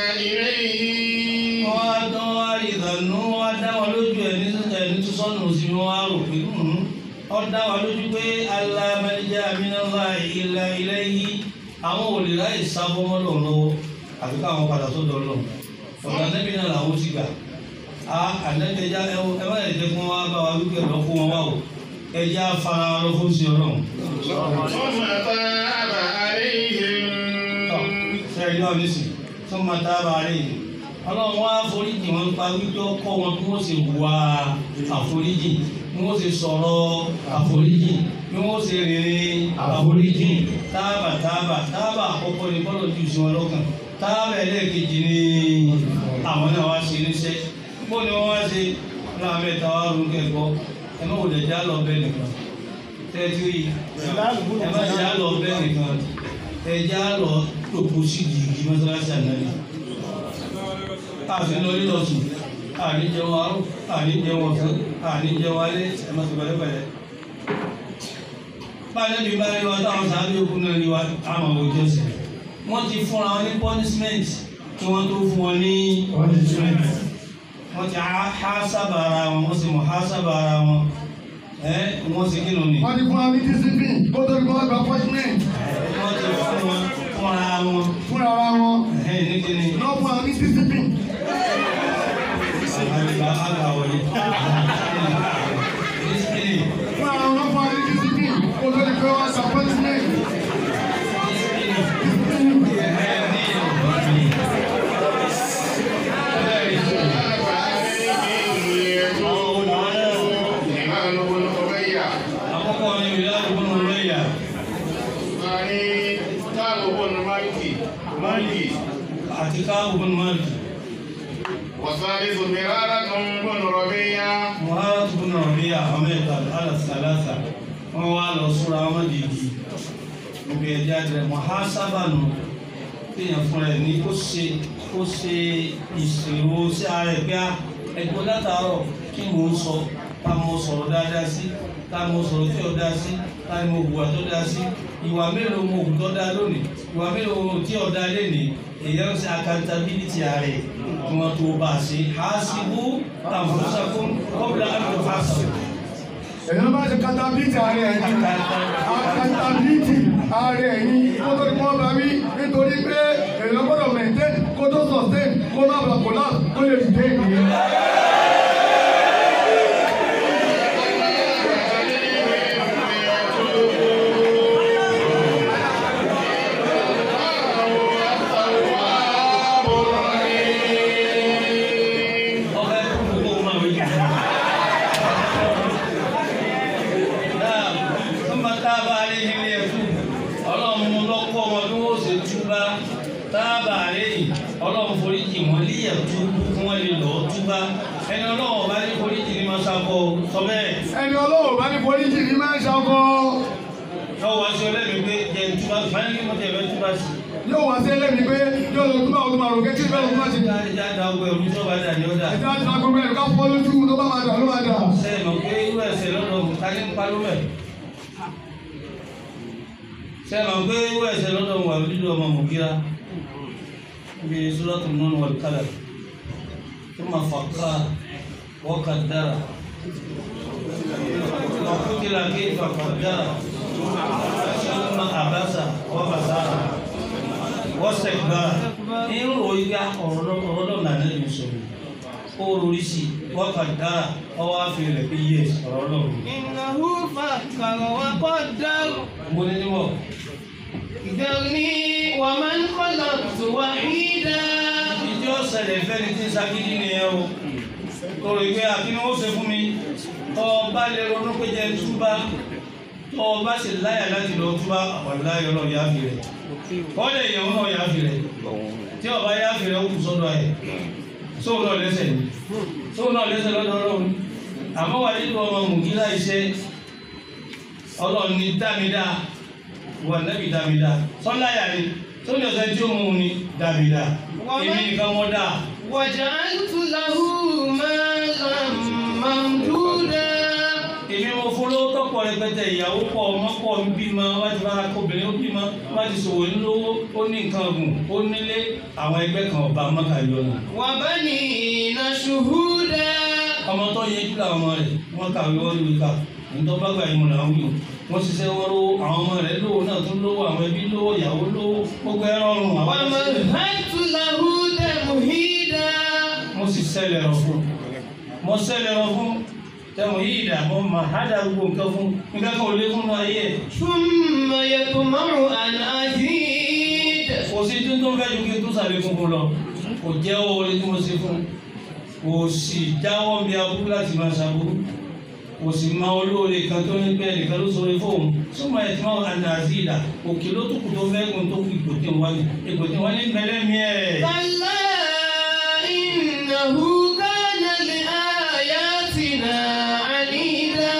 إليه wọ́n á dán wá rí ìdànù wọ́n á dá wọn lójú ẹni ẹni tó sọnù sí wọn á rò pé ọ dá wọn lójú pé alámẹ́lẹ́jà amínàlá ilẹ̀ ilẹ̀ yìí àwọn ò lè ráyè sábọ́mọ́ lọ lọ́wọ́ àfi káwọn padà sọ́dọ̀ lọ ọ̀dà nẹ́bí náà làwọn ti gbà á ànẹ́bẹ̀já ẹ má yẹ jẹ́ kí wọ́n wá bá wa wípé lọ fún wọn wá o ẹjẹ́ afárá lọ fún sí ọlọ́run. ثم تاب عليهم ṣe ìlú àwọn ìsìn tó máa dábàá rẹ̀ yìí ọlọ́run wá foríjì wọn pa wípé ọkọ wọn bí wọ́n ṣe wà àforíjì bí wọ́n ṣe sọ̀rọ̀ àforíjì bí wọ́n ṣe rìnrìn àforíjì táàbà táàbà táàbà àkọ́kọ́ ni bọ́lọ̀ jù sí wọn lọ́kàn táàbà ẹlẹ́ẹ̀kejì ni àwọn náà wá ṣe níṣẹ́ bó ni wọ́n wá ṣe láwọn mẹ́ta wá rún kẹ́kọ̀ọ́ ẹ má wòlẹ̀ já lọ bẹ́ẹ̀ nìkan tẹ́tí yìí ẹ má já lọ bẹ́ẹ̀ nìkan ẹ já lọ lòpọ̀ sí yìí mọ́sálásí ànáyé àfi lórí lọ́sùn àní jẹun arú àní jẹun ọ̀sán àní jẹun alẹ́ ẹ má sọ pẹ̀lẹ́pẹ̀lẹ́. báyọ̀ bí bá rí wa táwọn sábẹ́ òkú náà rí wa àmọ̀ òjò sí wọ́n ti fúnra wọn ní punishment kí wọ́n tó fún wọn ní punishment wọ́n ti há sábà ara wọn wọ́n sì mọ̀ há sábà ara wọn ẹ́ wọ́n sì kí ló ní. wọ́n ti fún wa ní discipline kó tó di kó wọ́n gba punishment wọ́n ti fún wọn fúnra wọn fúnra ara wọn ẹ̀ ní kíni. lọ́ fún wa ní discipline. àgbà àgbà wọlé. Discipline. fún ara wọn lọ́ fún wa ní discipline kó tó di kó wọ́n gba punishment. káàbù bọ́n máàlì والثالث مرارة بن ربيعة muhammad bọ́n rọ̀bíyà ahmed alasalasa wọ́n wá lọ sọ́ra wọn dìgì níbi ẹja jẹ muhasabanu téèyàn fúnra ẹ̀ ní kó ṣe kó ṣe ìṣòro sí ara ẹ̀ pé ẹgbẹ́ látàárọ̀ kí mò ń sọ ká mo sọ̀rọ̀ dáadáa sí ká mo sọ̀rọ̀ tí ò dáa sí ká mo hùwà tó dáa sí ìwà mélòó mo hù tó dáa lónìí ìwà mélòó tí ò dáa lénìí èyàn ń ṣe accountability ààrẹ kí wọ́n tó bá a ṣe hasibu anfusakum qabla an tuhasabu. èèyàn bá ṣe katabiti ààrẹ ẹ̀yìn katabiti ààrẹ ẹ̀yìn kó tó ní wọ́n bá wí nítorí pé èèyàn gbọ́dọ̀ maintain kó tó sustain kó má bàa collapse kó lè dìde ìnìyẹn. ọbẹ̀ gbogbo máa wí. Náà, ọmọ táàbà rí ilé ẹ̀kú, ọlọ́run mú lọ́kọ́ wọn bí wọ́n ṣe túbá. Táàbà rí ọlọ́run foríjì wọn líyẹ̀ tú kí wọ́n lè lọ́ọ́ túbá. Ẹni ọlọ́run bá ní foríjì ní máa ṣàkọ sọ bẹ́ẹ̀. ẹni ọlọ́wọ́ bá ní polisi ní máa ń ṣakọ Yóò wá sí ọlẹ́mi pé jẹ́ túbá, fáyín kí mo tẹ̀ fẹ́ túbá sí. yóò wá sí ẹlẹ́mi pé yóò lọ túbọ̀ ọdún márùn kẹ́kí bẹ́ẹ̀ lọ́dún máa ṣe. Ìjà ìjà da ọgbẹ́ òru tó bá dà ní ọ̀dà. ẹ̀dá ti ta gbogbo ẹ̀ ká fọ́ lójú tó bá máa dà ló máa dà. Sẹ́yìn mọ̀ pé irú ẹ̀sẹ̀ lọ́dọ̀ kálí ń parọ́ mẹ́. Sẹ́yìn mọ̀ pé irú ẹ̀sẹ̀ lọ́dọ̀ wà lílo ọmọ Mùkíra. Bí Sùlọ́tù nínú wà kálẹ̀. Tó máa fà ká wọ́kà dára. Ọ̀kútìlá kí fàkà dára. Sọ́lọ́mà àbáṣà wọ́bàṣára. Wọ́sẹ̀ gbára. Irú òyìnbá ọ̀rọ̀ náà náà ní sọ̀rọ̀ ó rori sí wákà dára ọwọ́ àfihàn rẹ̀ pé yẹ ọ̀rọ̀ náà rí. إنه فكر وقدر mo ní nímọ̀ ذرني ومن خلقت وحيدا ìdí ọ̀sẹ̀lẹ̀ fẹ́ni tí ń sagídí ni ẹ o tọrọ ìgbé àkínú ó ṣe fún mi tọ́ ọ bá lè ronú pé jẹ́ túbá tọ́ ọ bá sì láyà láti lọ túbá àwàláyọ̀ náà yá fi rẹ̀ kọ́lẹ̀ ìyàwó náà yá fi rẹ̀ tí ọba yá fi rẹ̀ ó kù sọ́dọ̀ ẹ̀ sóun náà lẹ́sẹ̀ ni sóun náà lẹ́sẹ̀ lọ́dọ̀ ọlọ́run àmọ́ wà nínú ọmọ mùgílá iṣẹ́ ọlọ́run ní dámidá wà nẹ́bí dámidá sọ́láyà ni tó ní ọ̀sẹ̀ tí ó mú un ní dámidá èmi nìkan wọ́n dá وجعلت له مالا ممدودا èmi mo fún lówó tọ́pọ̀ rẹpẹtẹ ìyàwó pọ̀ ọmọ pọ̀ ń bímọ wá ti bára kó obìnrin ó bímọ wá ti ṣòwò ńlówó ó ní nǹkan ọ̀gùn ó nílé àwọn ẹgbẹ́ kan ọba mọ́kàlẹ́ ọ̀nà وبنين شهودا ọmọ tó yẹ jù làwọn ọmọ rẹ̀ wọ́n kàwé wọ́n lè kà nítorí bá gbà ìmọ̀ làwọn yòó wọ́n ṣiṣẹ́ wọ́n lówó àwọn ọmọ rẹ̀ lówó náà tún lówó àwọn ẹbí lówó ìyàwó lówó gbogbo ẹ̀rọ ọrùn àwọn ومهدت له تمهيدا mo sì ṣẹlẹ̀ rọ̀ fún mo ṣẹlẹ̀ rọ̀ fún tẹ̀wọ̀n yìí dà mo mà á dà gbogbo nǹkan fún nǹkan kan ò lé fún náà yẹ ثم يطمع أن أزيد kò sí tuntun fẹ́ ju kí n tún sàlékún fún lọ kò jẹ́ oore tí mo ṣe fún kò sì jáwọ́ bí aburú láti máa ṣàbúrú kò sì máa olóore kan tó ní bẹ́ẹ̀ nìkan ló sọ̀rọ̀ fóun súnmọ́ ẹ̀ tí wọ́n àná àzíìdà òkè ló tó kù tó fẹ́ gun tó kù ipò tí ń wá ní ipò tí wọ́n ní mẹ́lẹ́ mi ẹ̀. كلا إنه كان لآياتنا عنيدا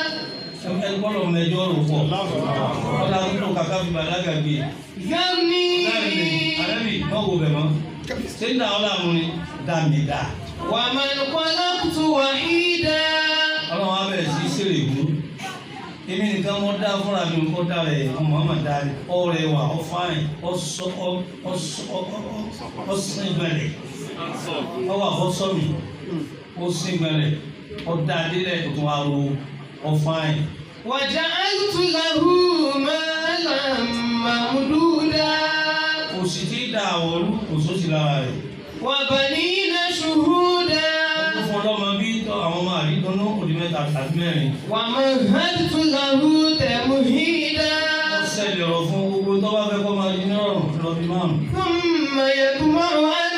ẹ gbọ́dọ̀ mẹjọ rò pọ̀ ọ̀la tó kàkà fi bàlágà gbé ذرني àrẹ́bì náà wò bẹ̀ mọ́ ṣé ń dà ọ́ làwọn ni dàmí dà ومن خلقت وحيدا ọlọ́run á bẹ̀rẹ̀ sí í ṣèrè ìlú èmi nìkan mọ́ dá fúnra mi kó dá rẹ̀ Muhammad dá rẹ̀ ọ rẹwà ọ fáìn ọ sọ ọ ọ sọ ọ ọ sin gbẹlẹ̀ ọ wà ọ sọ mi ó sin gbẹlẹ̀ ọ dá adílẹ̀ tó tún wá ro ọ fáìn. وجعلت له مالا ممدودا kò sì tí ì dá àwọ̀lú kò sósì lára rẹ̀. وبنين شهودا ó fún ọlọ́mọ bí tọ́ àwọn ọmọ àrídọ́nú òdì mẹ́ta tàbí mẹ́rin. ومهدت له تمهيدا wọ́n ṣẹlẹ̀ ọ̀rọ̀ fún gbogbo tó bá fẹ́ kọ́ máa di ní ọ̀rùn lọ bí márùn. ثم يطمع أن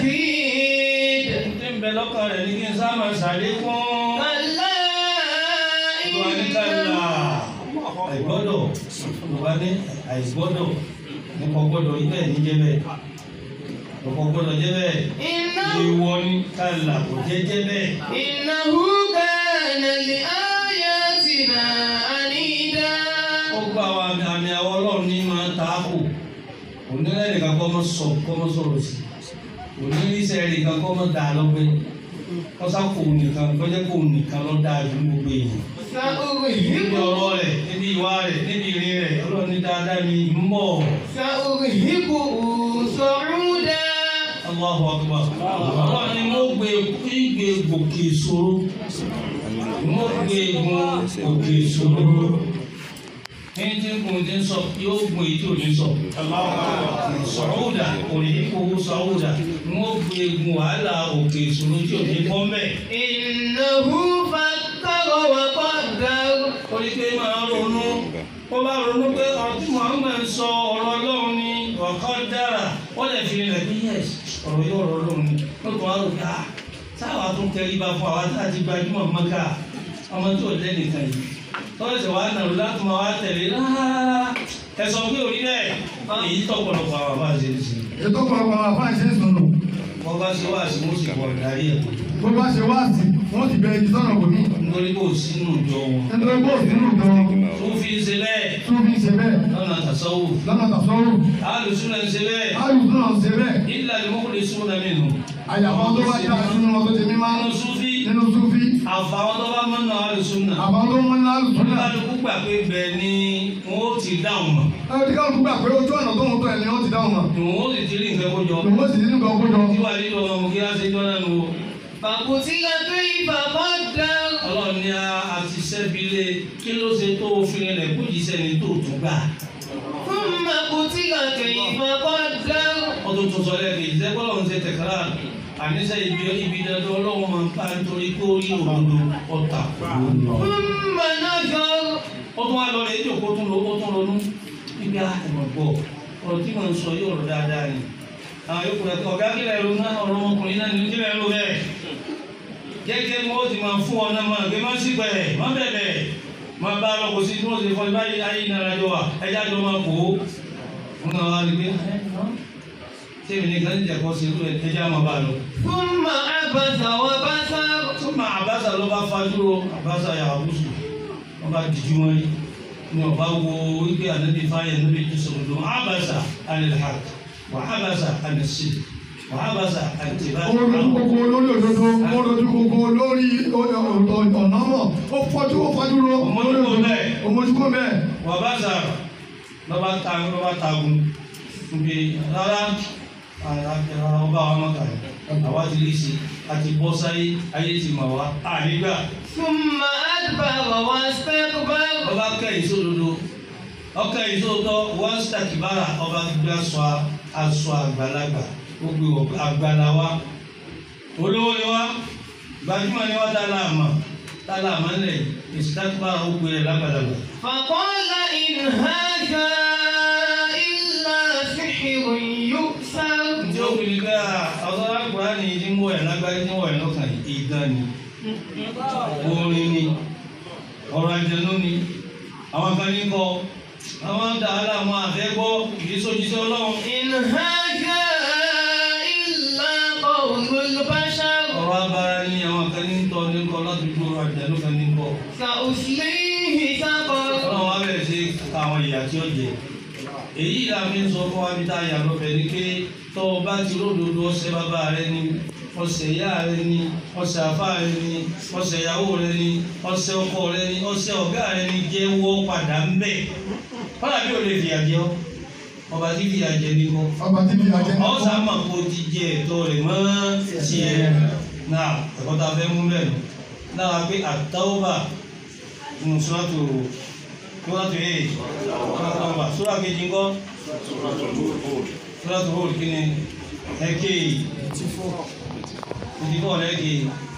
أزيد tí ń bẹ lọ́kàn rẹ̀ ní kí n sá máa ṣàlékún. كلا Olúwa ní kálá àìgbọ́dọ̀ Olúwa ní àìgbọ́dọ̀ nípa gbọ́dọ̀ ibẹ̀ níjẹ́ bẹ́ẹ̀. ọ̀pọ̀ gbọ́dọ̀ jẹ́ bẹ́ẹ̀ إنه ìwọ ni kálá kò jẹ́ jẹ́ bẹ́ẹ̀. إنه كان لآياتنا عنيدا ó gba àwọn àmì àmì àwọn ọlọ́run ní máa ta á kù onílẹ̀ nìkan kọ́ mọ́ sọ kọ́ mọ́ sọ̀rọ̀ sí onílẹ̀ nìkan kọ́ mọ́ dà lọ́gbẹ́ kọ́sá kò nìkan kọ́jẹ́ kò nìkan lọ́ dáa ju gbogbo èèyàn. níbi سأرهقه ọ̀rọ̀ rẹ̀ níbi ìwà rẹ̀ níbi ìrìn rẹ̀ ọlọ́run ní dáadáa ní ń bọ̀. سأرهقه صعودا Allahu akbar. ọlọ́run ni mo gbé ìgbé gòkè ìṣòro mo gbé gun òkè ìṣòro ẹni tí kò ní sọ yóò gun èyí tí ò ní sọ. sọ̀rọ̀dà òrìkòwò sọ̀rọ̀dà wọ́n gbé gun wàhálà òkè ìṣòro tí ò ní bọ́ mẹ́. إنه فكر وقدر ó ní pé máa ronú ó bá ronú pé ọ̀rọ̀ tí Muhammad sọ ọ̀rọ̀ ọlọ́run ni ọ̀kan dára wọ́n lè fi rẹ̀ bí yẹs ọ̀rọ̀ yóò ọ̀rọ̀ ọlọ́run ni ó tún wá rò ká táwa tún tẹríba fún àwa tá a ti gbajúmọ̀ mọ́ká ọmọ tí ò lẹ́nìkan yìí tọ́lẹ̀sẹ̀ wàá nàró láti máa wá tẹ̀lé rárá ẹ sọ pé òrí bẹ́ẹ̀ èyí tọ́pọ̀lọpọ̀ àwọn àbá ṣe é sí ètò ọ̀pọ̀lọpọ̀ àwọn afáà ṣe ń sọnù wọ́n bá ṣe wá sí wọ́n sì pọ̀ darí ẹ̀ tó bá ṣe wá sí wọ́n ti bẹ̀rẹ̀ ìsọ̀nà kò ní. nítorí kò sínú ìjọ wọn nítorí bó sínú ìjọ tó fi ń ṣe bẹ́ẹ̀ tó fi ń ṣe bẹ́ẹ̀ lọ́nà tàṣọ́wò lọ́nà tàṣọ́rù alùsùn náà ń ṣe bẹ́ẹ̀ alùpùpù náà ń ṣe bẹ́ẹ̀ ilà ni mọ́kùnrin sùn náà nínú. àyàfọ́ tó bá dá sínú wọn tó ti mímá nínú sufi nínú súfì àfàwọn tó bá mọ́nà alùsùn náà. àbá tó mọ́ ní alùpùpù náà. kálukú gbà pé bẹ́ẹ̀ ni wọ́n ó ti dáhùn mọ̀. ẹni tí káwọn gbà pé ojú ọ̀nà tó ń tọ́ ẹ̀ ni wọ́n ti dáhùn mọ́. ni wọ́n ó sì ti rí nǹkan kó jọ. lòun ó sì ní nǹkan kó jọ. tí wàá nílò ọmọ kí á ṣe jọ náà nù. فقتل كيف قدر ọlọ́run ní a ti sẹ́bílé kí ló ṣe tó òfin rẹ̀ kó jí sẹ́ni tó tún gbà. ثم قتل كيف قدر ọdún tó sọ lẹ́ẹ̀kejì ìṣẹ́ bọ́lọ̀ ń ṣe tẹ̀kárà àníṣe ibi ibi dandan ọlọ́run máa ń pa nítorí kó rí òdodo ọ̀tà. ثم نظر ó tún wá lọ rẹ̀ èjò kó tún lọ ó tún ronú ibi àtẹ̀mọ̀ gbọ́ ọ̀rọ̀ tí mò ń sọ yóò rọ̀ dáadáa ni. àwọn yòókù rẹ̀ ọ̀gá kílẹ̀ ló ná ọ̀rọ̀ ọmọkùnrin náà ní kílẹ̀ ló bẹ́ẹ̀. gẹ́gẹ́ bí wọ́n ti máa fún ọ náà máa gbé má sí pẹ̀ má bẹ̀bẹ̀ má bá a lọ kò sí tí wọ́n ti fọ́ báyìí ayé ìnara jọ wa ẹja jọ máa kó o. wọn náà wá rí pé ẹ ẹ sẹ́mi ní kan jẹ́ kó ṣe irú ẹ̀ ẹja máa bá a lọ. ثم عبس وبسر Súnmọ́ àbáṣà ló bá fajúro àbáṣà yàgùsù wọ́n bá dìjú wọn rí ní ọba wo wípé ànábi fáyẹ̀ níbi tó sọ̀rọ̀ lọ́wọ́ àbáṣà ànilhàk wà àbáṣà ànisí wà àbáṣà àtìbá. ó lójú kókó lórí òdodo ó lójú kókó lórí ọ̀nà mọ̀ ó fọ́jú ó fọ́jú ro Ọmọdúnkọ bẹ́ẹ̀. ọmọdúnkọ bẹ́ẹ̀. wà àbáṣà lọ́ba ta lọ́ba tagun níbi rárá ọba wa mọ̀ká àwa ti lè ṣe àti bọ́ sáyé ayé ti mọ̀ wá ànígbà. ثم أدبر واستكبر ọba kẹ́yìn sódodo ọkẹ́yìn sódodo wọ́n sàkìbára ọba gbé aṣọ aṣọ àgbàlagbà ó gbé wọ àgbàlá wa olówó ni wá gbajúmọ̀ ni wá dálá àmà dálá àmà ńlẹ̀ ìsìtàkìbára ó gbé rẹ̀ lágbàlagbà. فقال إن هذا إلا سحر يؤثر ǹjẹ́ ó fi ní ká ọ̀sán àgbà ni ìdí ń wọ̀ ẹ̀ lágbára ìdí ń wọ̀ ẹ̀ lọ́kàn ìdán ni orin ni ọ̀rọ̀ àjẹnú ni àwọn kan ní kọ àwọn dàhálà àwọn àfẹ́gbọ́ ìdísójísé ọlọ́run إن هذا إلا قول البشر ọ̀rọ̀ abara ni àwọn kan ní tọ́ ní kọ́ láti gbogbo àjẹnú kan ní kọ́ سأصليه سقر ọlọ́run wa bẹ̀rẹ̀ sí àwọn ìyà tí ó jẹ èyí la fi ń sọ fún wa bí tá a yà lọ́bẹ̀ ni pé tọ́ ọ bá ti ródòdó ọ̀sẹ̀ bàbá rẹ ni ọ̀sẹ̀ ìyá rẹ ni ọ̀sẹ̀ àfá rẹ ni ọ̀sẹ̀ ìyàwó rẹ ni ọ̀sẹ̀ ọkọ rẹ ni ọ̀sẹ̀ ọ̀gá rẹ ni jẹ́wọ́ padà ń bẹ̀ kọ́lá bí o lè fìyà jẹ ọ́ ọba tí fìyà jẹ ní kọ́ ọba tí fi àjẹ náà ọ̀sà mà kó ti jẹ ẹ̀tọ́ rẹ̀ mọ́ tiẹ̀ náà ẹ̀kọ́ tá a fẹ́ mú bẹ́ẹ̀ nù náà pé àtàwọ́bà nù sọ́tò sọ́tò yìí àtàwọ́bà sọ́tò kejì ńkọ́ sọ́tò hóòl kí ni ẹ̀kẹ́ ìdìbò lẹ́kẹ́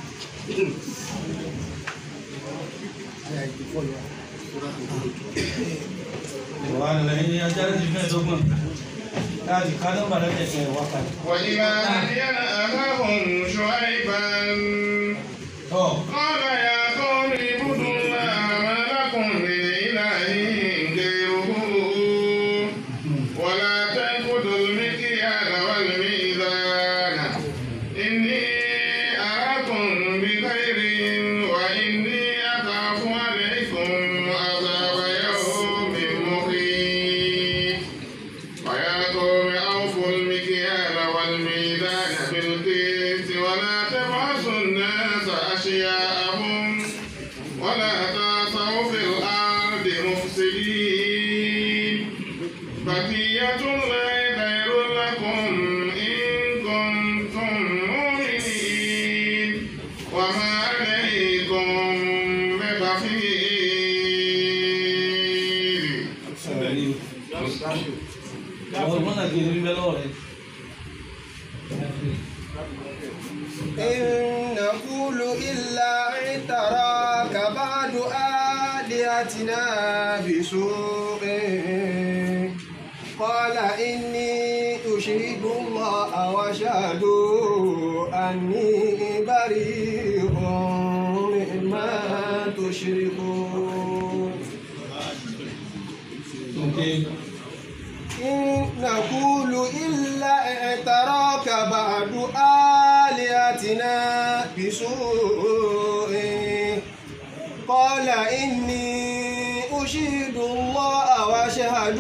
ìwà nílẹ̀ ajá ti fẹ́ dọ́gbọ̀n láti ká nọ́mbà lẹ́kẹ̀ẹ́ wákàtí. وإلى مدين أخاهم شعيبا ọ̀ قال يا قوم اعبدوا الله ما لكم من إله غيره ولا تنقضوا المكيال والميزان ولا تعثوا في الأرض مفسدين بقية الله خير لكم إن كنتم مؤمنين وما عليكم ببخيل Àwọn ọmọ náà kì í rí bẹ́ẹ̀ lọ́wọ́ rẹ̀. إن نقول إلا اعتراك بعد آلهتنا بسوء قال إني أشهد الله وأشهد أني بريء مما تشركون Okay. إن نقول إلا اعتراك بعد آلهتنا بسوء قال إني أشهد الله وأشهد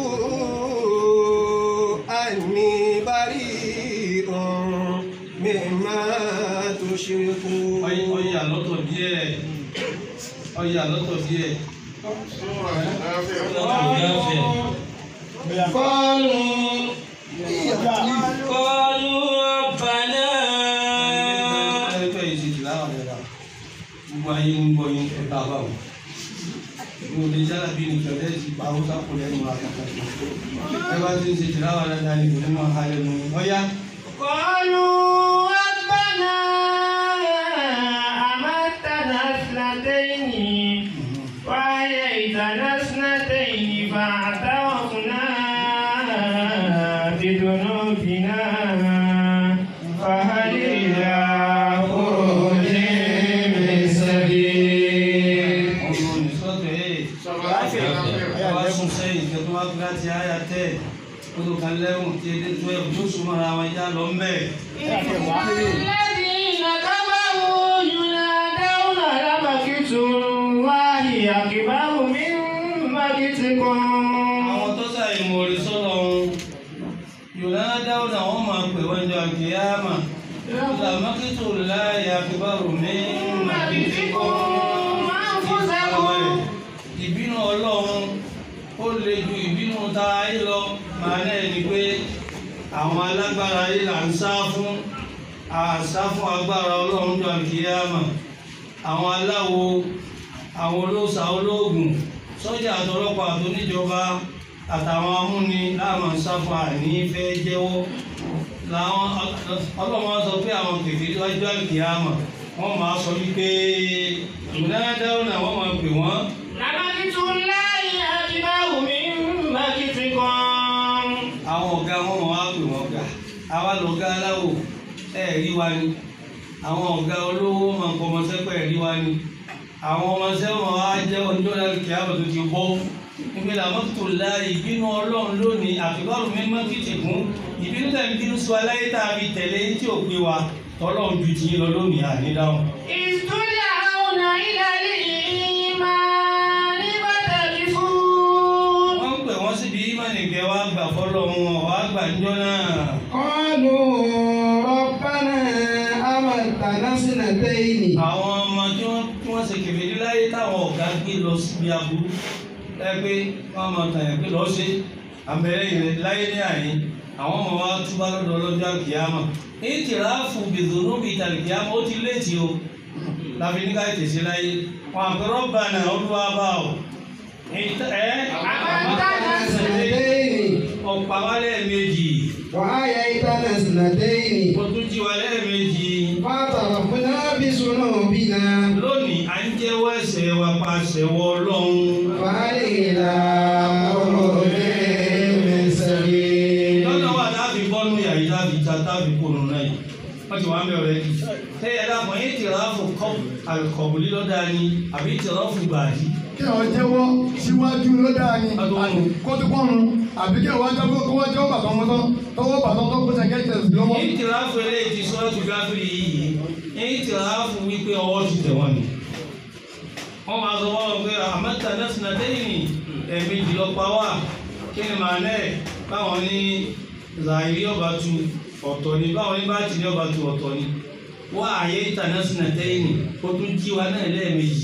أني بريء مما تشركون Ọyà lọ́tọ̀ díẹ̀. Ọyà lọ́tọ̀ díẹ̀. سورة الكافر قالوا قالوا ربنا Ẹgbẹ́ ìṣèjì láwọn ẹ̀rọ. Gbogbo ayé ń gbọ́ yín ẹ̀ka báwọn. Mo lè jára bí ní kẹ̀lẹ́ ti pa Hausa kò lẹ́nu àkàkà. Ẹ bá ti ń ṣe tìláwà dáadáa ní kò ní máa ha lẹ́nu. Ọyá. قالوا ربنا أمتنا اثنتين وأحييتنا اثنتين فاعترفنا بذنوبنا فهل إلى خروج من سبيل Ọmọ nìsọ́tọ̀ ẹ̀. Ẹ wá sún sẹ́yìn kí ẹ tó wá fi láti àyà tẹ̀. Ó tó kan lẹ́wọ̀n tí ẹ dé tó ẹ̀ tó sùn mọ́ra wọn já lọ ń bẹ̀. الذين كفروا ينادون لمقت الله أكبر من مقتكم Àwọn tó sàyè mọ̀rí sọ́dọ̀ wọn. Yorùbá dáwọ́ náà wọ́n máa pè wọ́n jọ àkíyàmà. Làmákìtò láàyè àkíbárò ní màkìtìkọ́. Ìbínú Ọlọ́run ó le ju ìbínú ta ayé lọ. Màá náà ni pé àwọn alágbára ayé là ń sá fún. Àṣà fún agbára Ọlọ́run jọ àkíyàmà. Àwọn aláwo, àwọn olóòṣà olóògùn, sọ́jà àtọlọ́pàá àtòníjọba àtàwọn amúni láàmú sáfà ní fẹ́ jẹ́wọ́ làwọn ọlọ́mọ sọ pé àwọn kèfèrí wájú àkìyàmà wọ́n máa sọ wípé ìmúdájáwó náà wọ́n máa pè wọ́n لمقت الله أكبر من مقتكم àwọn ọ̀gá wọn máa wá pè wọ́n gà àwa lọ̀gá aláwò ẹ̀ rí wa ni àwọn ọ̀gá olówó máa ń pọmọsẹ́pẹ̀ ẹ̀ rí wa ni àwọn ọmọọṣẹ́ wọn wá jẹ́ ọjọ́ àkìyàmà tó ti bọ́ ìgbéra mọ́tò la ìbínú ọlọ́run lónìí àfikọ́rùn mi mọ́ kìtì fún ìbínú tẹ̀ ń bínú sí wa láyé tá a fi tẹ̀lé tí ò gbé wa tọ́lọ́run ju tiyín lọ lónìí ànídáhùn. إذ تدعون إلى الإيمان فتكفرون wọ́n ń pè wọ́n síbi ìmánìkẹ́ wa gbà fọ́lọ́run wọn wá gbà níjọ́ náà. قالوا ربنا أمتنا سنتين àwọn ọmọ tí wọ́n tí wọ́n ṣe kèfèrí láyé táwọn ọ̀gá gbé lọ síbi aburú ẹ pé wọ́n máa tàn yẹn pé lọ́ọ́ ṣe àbẹ̀rẹ̀ ìrìn láyé ní àyè àwọn ọmọ wa túbá lọ́dọ̀ ọlọ́jọ́ àkìyàmà èyí ti ráàfù bìdùnú bíi tàlìkìyàmà ó ti léètì o láfi ní ká tẹ̀sí láyé wọn àpẹẹrẹ ọba náà olúwa bá o ẹ أمتنا سنتين ọ̀pá wa lẹ́ẹ̀mejì وأحييتنا سنتين ó tún jí wa lẹ́ẹ̀mejì فاعترفنا بذنوبنا lónìí à ń jẹ́wọ́ ẹ̀ṣẹ̀ wa pa àṣẹwọ́ ọlọ́run. فهل إلى خروج من سبيل lọ́nà wà láàbí bọ́nú yàrá láàbí ta táàbí kónú náà yìí wọ́n ti wá ń bẹ̀rẹ̀ yìí. ṣé ẹ dàpọ̀ yín ti ráfù kọ́ àlùkọ̀bù lílọ́dà ni àbí ti ráfù gbàdí. kí wọ́n jẹ́wọ́ síwájú ló dáa ni Adúláwọ̀. kó tó kọ́run àbí kí wọ́n jẹ́wọ́ kó wọ́n jẹ́wọ́ bàtọ́ wọn tán tọwọ́ bàtọ́ tó kó sẹ́kẹ́tẹ̀ lọ́wọ́. yín ti ráfù eléyìí ti sọ́ọ́tù gáfìrì yìí yín ti ráfù wípé ọwọ́ ti tẹ̀ wọ́n ni. wọ́n máa sọ wọ́n pé àmọ́ta nẹ́sìnà dẹ́yìn ẹ̀mejì lọ pa wá kí ni màá náà báwọn ní zàìrí ọba tu ọ̀tọ̀ ni báwọn ní báàtì ní ọba tu ọ̀tọ̀ ni wọ́n àyè ìtànẹ́sìnà dẹ́yìn ó tún jí wa náà lẹ́ẹ̀mejì kí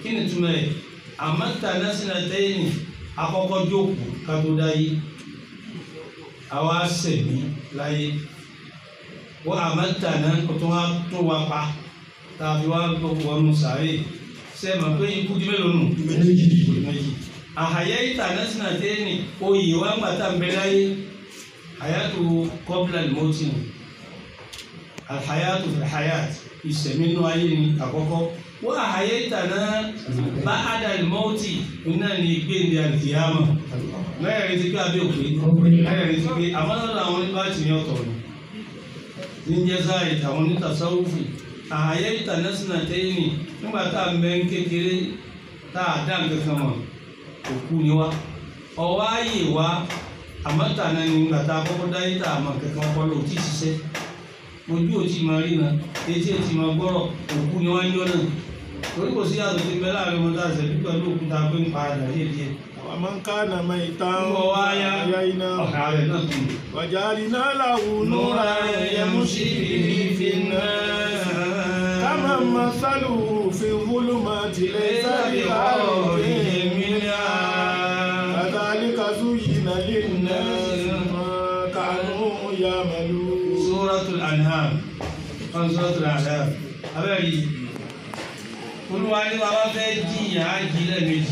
kí ni túmọ̀ ẹ̀ àmọ́ta násìnà tẹ́yìn akọ́kọ́ jókòó ká tó dáyé àwa sẹ̀mí láyé wọ́n àmọ́ta náà kó tó wá tó wá pa tàbí wá wọnú sàárè sẹ́mà pé ikú di mélòó nù méjì méjì àhàyà ìta násìnà tẹ́yìn oyè wá ń gbàtà ń bẹ láyé àyàtò kọ́bílà lìmọ́tì nù alhayatu fil hayat ìsẹ̀mí nù ayé ni àkọ́kọ́ wọ́n àhàyè ìtànà bá adal mọ́tì iná ní gbéǹde àlìkìyàmà mẹ́rin ti pé abẹ́ òpé mẹ́rin ti pé àwọn ọ̀dọ́ àwọn oníbà tì ní ọ̀tọ̀ ni níjẹ́ sáàyè àwọn onítàsáwùfì àhàyè ìtànà sínà tẹ́yìn nígbà tá a mẹ́ ń kékeré tá a dá nǹkan kan mọ̀ òkú ni wá ọwọ́ ayé wa àmọ́tàná ni nígbà tá a kọ́kọ́ dáyé tá a mọ̀ kankan kọ́ ló ti ṣiṣẹ́ ojú ò tí máa rí na etí ò tí máa gbọ́rọ̀ òkú ni wọ́n ń yọ náà torí kò sí àtúntò ìbẹ́ láàrin ọmọdé àṣẹ pípẹ́ ló òkúta pé ń pa àdá díẹ̀ díẹ̀. ومن كان ميتا ń bọ̀ wá yá أحييناه ọ̀kà rẹ̀ náà tún. وجعلنا له نورا يمشي به في الناس كمن مثله في الظلمات ليس بخارج منها كذلك زين للناس ما كانوا يعملون Suratul An'am kan Suratul Ahzab abẹ́rẹ́ yìí olúwa ní bàbá fẹ́ jìyà á jí lẹ́ẹ̀mejì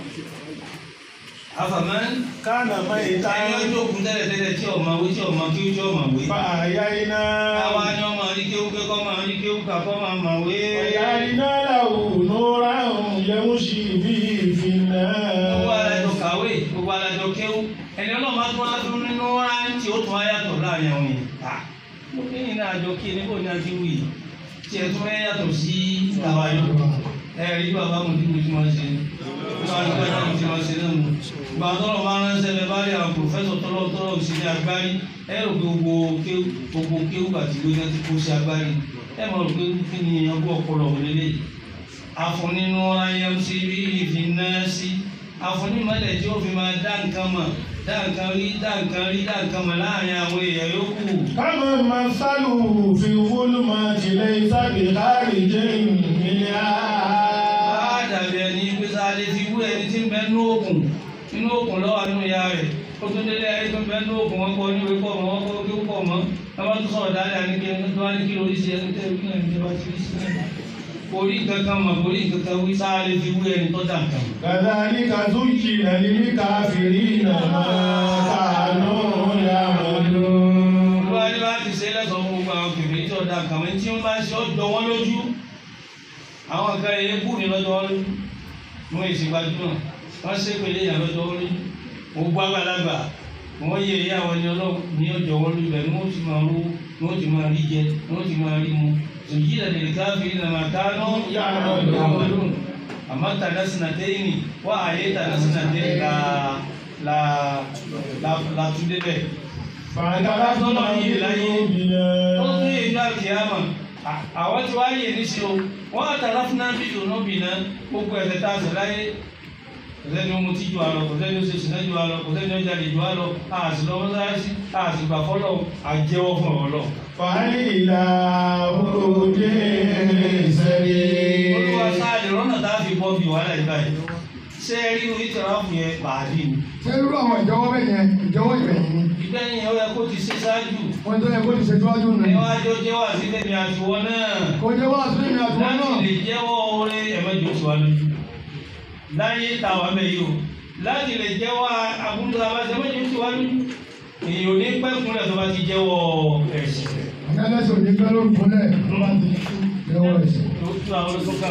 àfàmán كان ميتا ẹni ọjọ́ òkú tẹ́lẹ̀ tẹ́lẹ̀ tí ọmọ wí tí ọmọ kí ó tí ọmọ wí. àwa فأحييناه ni ọmọ rí kéwú pé kọ́ máa rí kéwú kà kọ́ máa mà wé. وجعلنا له نورا يمشي به في gbogbo alájọ الناس kàwé gbogbo alájọ kéwú ẹni ọlọ́mọ tó wá tún nínú rántí ó tún ayàtọ̀ láàrin àwọn yìí. mo ní ìrìn àjò kí níbo ni a ti wù yìí tí ẹ tún fẹ́ yàtọ̀ sí àwáyọ. ẹ rí bàbá mo dìbò tí wọ́n ṣe bàbá tó bá tí wọ́n ṣe náà nù. gbà tọ́lọ̀ máa ránṣẹ́ bẹ bá rí àwọn pòfẹ́sọ̀ tọ́lọ̀ tọ́lọ̀ sí ní agbárí ẹ rò pé gbogbo kéwú gbogbo kéwú àti gbogbo ti kó sí agbárí ẹ mọ̀ rò pé kí ni ọgbọ́n ọpọlọ òun lélẹ́yìí afuninu ayamsi bihi fi nasi afunimọlẹ tí ó fi máa dá nǹkan mọ̀ dá nǹkan rí dá nǹkan rí dá nǹkan mọ̀ láàrin àwọn èèyàn yòókù. كمن مثله في الظلمات ليس بخارج منها bá dàbí ẹni pé sáadé fi wú ẹni tí ń bẹ nínú òkun nínú òkun lọ́wọ́ nínú ìyá rẹ̀ ó tún délé ẹni tó ń bẹ nínú òkun wọn kọ́ níwèé pọ̀ mọ́ wọn kọ́ kí ó pọ̀ mọ́ wọn bá tún sọ̀rọ̀ dáadáa ní kí ẹni tó wá ní kí lórí sí ẹni tẹ́ kí ẹni tó bá ti rí sí ẹni. orí kankan mọ̀ orí kankan wí sáadé fi wú ẹni tó dà nǹkan mọ̀. كذلك زين للكافرين ما كانوا يعملون olúwa ní bá ti ṣe lẹ́sọ̀ fún gbogbo àwọn kèmí tí ọ̀dà kàmí tí wọ́n bá ṣe ọ́ jọ wọ́n lójú àwọn kan èyí kú ní lọ́jọ́ wọn lójú wọ́n èsì gbajúmọ̀ wọ́n ṣe pèlè ìyá lọ́jọ́ wọn lójú gbogbo àgbàlagbà wọ́n yẹ ìyá àwọn ẹni ọlọ́run ní ọjọ́ wọn lójú bẹ́ẹ̀ ni wọ́n ti máa rú ni wọ́n ti máa rí jẹ ni wọ́n ti máa rí mu èyí lẹ́dẹ̀ẹ́ káfíń náà máa ká náà yàmàlún àmọ́ tàdá sinatẹ́yìn wọ́n àyè tàdá sinatẹ́yìn la la la la tún débẹ̀ فاعترفنا بذنوبنا ó tún yé ìgbà kìámà àwọn tí wàá yé níṣẹ́ o wọ́n àtàrà fún náà bíi ònà bì náà gbogbo ẹ̀fẹ̀ tá a sọ láyé kò sẹ́ni ó mutí ju àlọ́ kò sẹ́ni ó ṣe ṣìnà ju àlọ́ kò sẹ́ni ó jalè ju àlọ́ àti lọ mọ́sáàsì àti gbà fọ́lọ́ àjẹwọ́ fún ọ̀rọ̀ lọ. فهل إلى خروج سبيل olúwa sáàdì rọ́nà tá a fi bọ́ bí wàhálà ìgbà yìí ṣé ẹ rí orí tẹ̀rọ fún yẹn pàdé ni. ṣé irú àwọn ìjọwọ́ bẹ́ẹ̀ yẹn ìjọwọ́ ìbẹ̀yìn ni ìgbẹ́yìn ó yẹ kó ti ṣe ṣáájú wọ́n tó yẹ kó ti ṣe síwájú nù. níwájú jẹ́wọ́ àti bẹ́ẹ̀ ni àtiwọ́ náà. kò jẹ́ wá sí ìrìn àjò náà. láti lè jẹ́wọ́ oore ẹ̀mẹ́jọ tí wà lójú láyé tàwa mẹ́ yìí o láti lè jẹ́wọ́ àbúrò abáṣẹ ẹ̀mẹ́jọ tí wà lójú èyí ò ní pẹ́ fúnlẹ̀ tó bá ti jẹ́wọ́ ẹ̀sìn ẹlẹ́sìn ò ní pẹ́ lórí fúnlẹ̀ tó bá ti jẹ́wọ́ ẹ̀sìn. tó tú àwọn olóṣù kan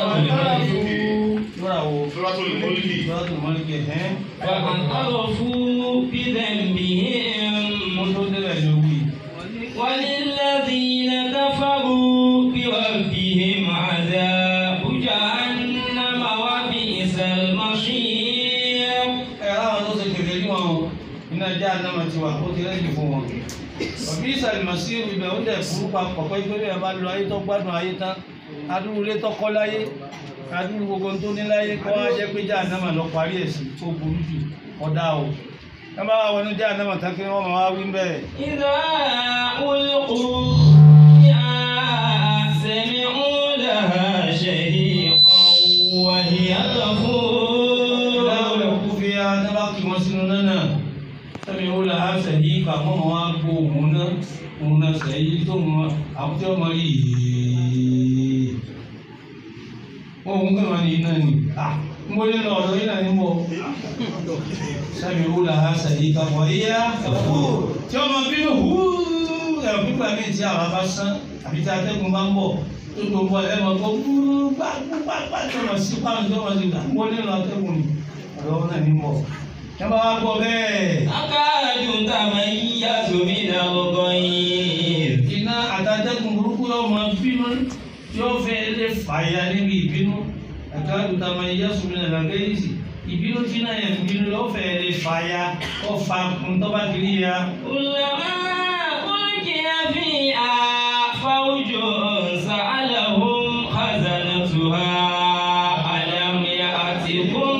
lọ́ra wo Suratul Mulk. Suratul Mulk ẹ̀ فاعترفوا بذنبهم mo tó débẹ̀ ní wí. وللذين كفروا بربهم عذاب جهنم وبئس المصير ẹ láwọn tó ṣe kẹfẹ ní wọn o iná já anáma ti wà ó ti rẹ́ẹ̀dì fún wọn. òbí ìsàlùmọ̀sí ibẹ̀ ó dẹ̀ burú papọ̀ pé pé ẹ bá lọ ayé tó gbádùn ayé tán adúrú ilé tó kọ́ láyé adúrú gbogbo tó ní láyé kọ́ wá jẹ́ pé já anáma lọ parí ẹ̀ sí tó burú jù ọ̀dà o. ẹ bá wà wọnú já anáma tán kí wọ́n máa wá wí bẹ́ẹ̀. إذا ألقوا فيها سمعوا لها شهيقا وهي àwọn ọmọ wa kó òun náà òun náà sẹ́yìn tó mọ àwọn tí wọ́n mọ yìí ohun kan wà ní iná ni mo lè lọ ọ̀dọ̀ yìí náà ní bọ̀ sábì wúlò ha sàyí ká wọ̀ yíyá tí wọ́n mọ bínú húúú ẹ̀rọ pípa mi tí àwọn bá sán àbí tí atẹ́gùn bá ń bọ̀ tó tó bọ̀ ẹ̀ mọ̀ tó húúú pápápá tó mọ̀ sí pàrọ̀ tó mọ̀ sí gbà mo lè lọ atẹ́gùn ni ọ̀dọ̀ náà ní bọ̀ ẹ bá wá gbọ́ bẹ́ẹ̀. akáàdù tàmá yíyá sómi náà gbọ́ngàn yìí. iná àtàtẹ́kùn burúkú yóò máa bínú yóò fẹ́ lè fàyà níbi ìbínú àkáàdù tàmá yíyá sómi náà lọ́gẹ́ yìí sì ìbínú tí náà yẹn bínú yóò fẹ́ lè fàyà kó fa ntọ́ba kiri ya. ulama ulkiya fiha fawjun sa'alahum khazanatuha alam ya'tikum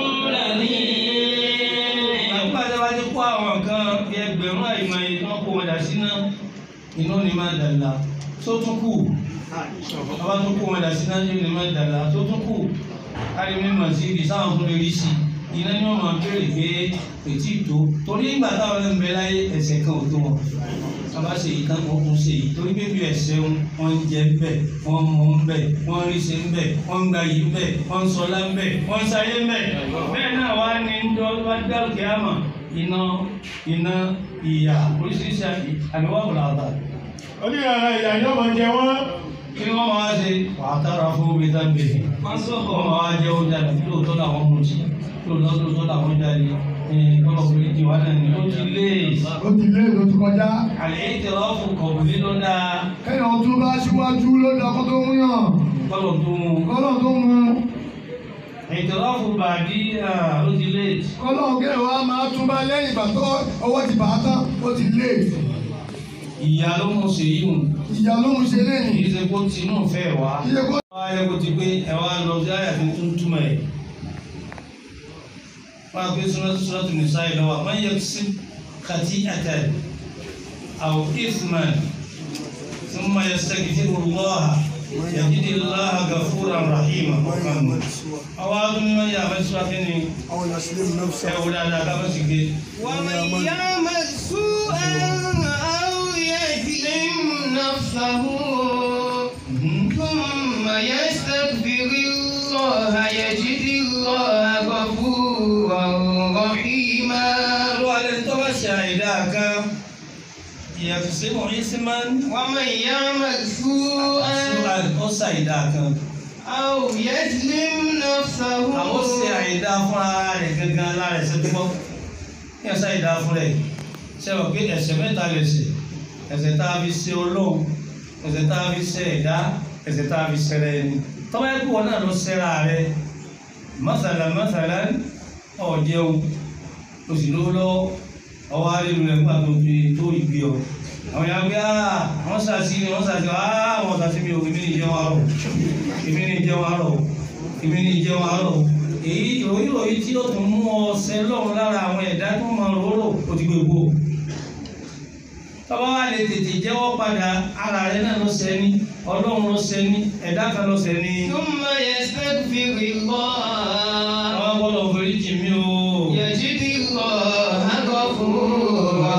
nadhir. àgbà tí a bá ti kó àwọn kan bí ẹgbẹ̀rún àìmọ̀ yìí tí wọ́n kó wọn dà sí náà iná ni máa dàgbà tó tún kù bàbá tó kó wọn dà sí náà iná ni máa dàgbà tó tún kù kárí mímọ̀ sí ibi sáwọn tó lè rí sí iná ni wọ́n máa béèrè pé ètí ìtó torí ìgbà táwọn ẹ̀ ń bẹ láyé ẹsẹ̀ kan ò tó wọn bàbá ṣe yìí tán wọn kún ṣe yìí torí pé bí ẹsẹ̀ wọn ń jẹ ń bẹ wọn ń mu ń bẹ wọn ń rí ṣe ń bẹ wọn ń gba yìí ń bẹ wọn ń sọlá ń bẹ wọn ń sáyé ń bẹ bẹ́ẹ̀ náà wá ní ń dọ́ wá dárúkẹ àmà iná iná ìyà oríṣiríṣi àdéhùn àbúrò àbá onírànà ìyá ni wọ́n máa jẹ wọ́n. kí ni wọ́n máa ṣe wàá tára fún mi dábẹ wọ́n máa jẹ oúnjẹ àti lóòótọ́ làwọn mú jí lóòótọ́ lóòótọ́ làwọn jáde ọlọ́kùnrin ti wá náà ní ó ti lé ó ti lé ló ti kọjá. àlẹ́ ìtẹ̀lọ́fù kọ̀ọ̀bùnrin ló dáa kéèyàn tó bá síwájú ló dá kó tó mú yàn. kọ́lọ̀ tó mú un. kọ́lọ̀ tó mú ìtọ́lọ́fù bàdí ó ti lé kọ́lọ̀ kéèyàn wá máa tún bá lẹ́yìn ìgbà tó ọwọ́ ti bàá tán ó ti lé. ìyá ló mú ṣe yí mu ìyá ló ń ṣe lẹ́yìn. kì í ṣe kó tinú fẹ́ wá. iye kó wọ́n á yẹ kó ti pé ẹ wá lọ sí àyà tó tún túmọ̀ ẹ̀. wọ́n á pé sọ́nà sọ́nà tó ní sáyé lọ́wọ́ àmọ́ yẹ sí kàtí àtẹ àwọn ìfúnmán ثم يستغفر الله يجد الله غفورا رحيما أواد من يعمل سواتني أو يسلم نفسه أو لا لا لا بس كده ومن يعمل سوءا أو يظلم نفسه ثم يستغفر الله يجد الله غفورا رحيما الوالد توسع إلىك يقسم اسما ومن يعمل سوءا سؤال أوسع إلىك أو يظلم نفسه àwọn ṣe àìdá fún ara rẹ̀ gangan lára ẹ̀ṣẹ̀ tó bọ́ kí ẹ ṣàìdá fún rẹ̀ ṣe wọ́n pé ẹ̀ṣẹ̀ mẹ́ta lè ṣe ẹ̀ṣẹ̀ tá a fi ṣe olóhùn ẹ̀ṣẹ̀ tá a fi ṣe ẹ̀dá ẹ̀ṣẹ̀ tá a fi ṣe rẹ̀ ni tọ́wọ́ ẹ̀kú wọn náà ló ṣẹ́ra rẹ̀ mọ́sàlá mọ́sàlá ọ̀jẹun oṣù lówó lọ́wọ́ ọwọ́ àríwú rẹ̀ nígbà tó fi tó ìgbé ọ àwọn yàrá pé ah wọ́n ṣàṣì ni wọ́n ṣàṣì ah wọ́n ṣàṣì mi ò èmi ní ìjẹun àárọ̀ èmi ní ìjẹun àárọ̀ èmi ní ìjẹun àárọ̀ èyí ìròyìn ìròyìn tí ó tún mú ọ ṣẹ lọ́run lára àwọn ẹ̀dá tó máa rorò ó ti gbogbo tọ́ba wa lè tètè jẹ́wọ́ padà ara rẹ náà ló ṣẹ ní ọlọ́run ló ṣẹ ní ẹ̀dá kan ló ṣẹ ní. ثم يستغفر الله àwọn gbọ́dọ̀ forí jì mí o. يجد الله غفورا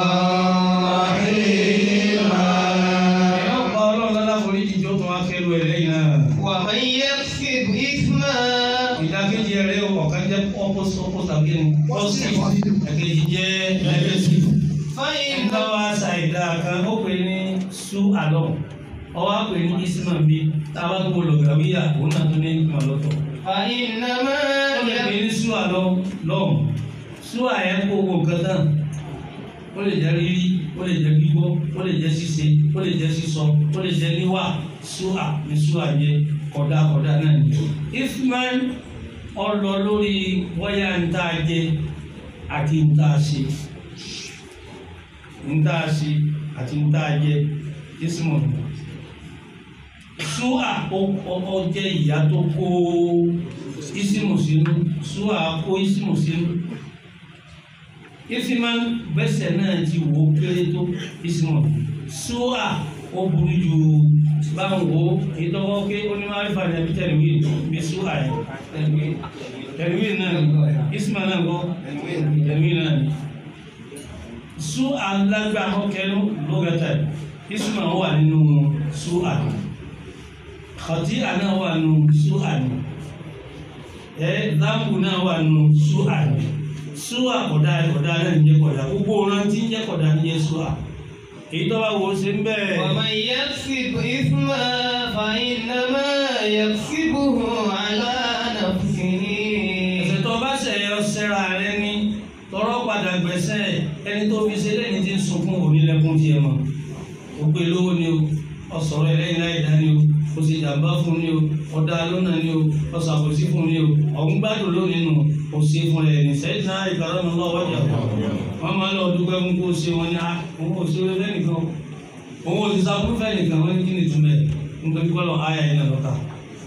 رحيما ẹ̀yọ́ pa ọlọ́run lọ́la forí jì tó tún wá kẹ́lu ẹ̀ lẹ́yìn náà. ومن يكسب إثما ìdákejì ẹrẹ ọ̀kan jẹ́ opposite opposite again positive ẹ̀kejì jẹ́ negative. فإن ẹ̀ka wa ṣàìdá kan ó pè ní su alọ́ ọwọ́ á pè ní isman bí táwa tó wọlé ọ̀gàwíyà òun náà tó ní ìmọ̀ lọ́tọ̀. فإنما ó lè pè ní su alọ́ lọ́hùn su àyẹ̀ kó owó nǹkan tán ó lè jẹ́ rírí ó lè jẹ́ gbígbọ́ ó lè jẹ́ ṣíṣe ó lè jẹ́ sísọ ó lè jẹ́ níwà su à ní su àyẹ kọ̀dá kọ̀dá náà ni. isman ọlọ lórí wáyà ń tá a jẹ àti ń tá a ṣe ń tá a ṣe àti ń tá a jẹ ismọ̀ súà ó jẹ́ ìyá tó kó isimu sínú súà kó isimu sínú isiman gbẹ́sẹ̀ náà ti wò ó kéré tó isimu súà ó burú ju báwo wo ìtọ́wọ́ pé onímọ̀-àrífà ní ẹbí tẹ̀lé bí súà yẹn tẹ̀lé náà ni isma náà kọ́ tẹ̀lé náà ni su alágbá ọkẹnu lọ́gàtà isma wà nínú su àná kọtí àná wà nínú su àná ẹ dáàbò náà wà nínú su àná su àkọ̀dá ẹ̀kọ̀dá náà ń jẹ́ kọ̀dá gbogbo ọ̀ràn tí ń jẹ́ kọ̀dá ń jẹ́ su à èyí tó bá wò ó ṣe ń bẹ́ẹ̀. ومن يكسب إثما فإنما يكسبه على نفسه ẹ̀ṣẹ̀ tó bá ṣẹ̀ yọ sẹ́ra rẹ ní tọrọ padà gbẹ̀sẹ̀ ẹni tó fi ṣe lẹ́ni tí ń sunkún onílẹ̀kùn tiẹ̀ mọ́ ó gbé lówó ni o ọ̀sọ̀rọ̀ ẹlẹ́yìn láì dá ni o o sì jàmbá fún ni o ọ̀dà lónà ni o ọ̀sàkóso fún ni o ọ̀hún gbádùn lónìí nù o ṣe fún ẹ̀ ní sẹ́yìn náà ìkàrọ̀ mi lọ́wọ́ jà wọ́n máa lọ dúpẹ́ fún kó o ṣe wọn ni a òun ò ṣe fẹ́ nìkan òun ò sì sábúrú fẹ́ nìkan wọ́n ní kí ni túmẹ̀ nítorí kọ́lọ̀ ayà yìí náà lọ́ta.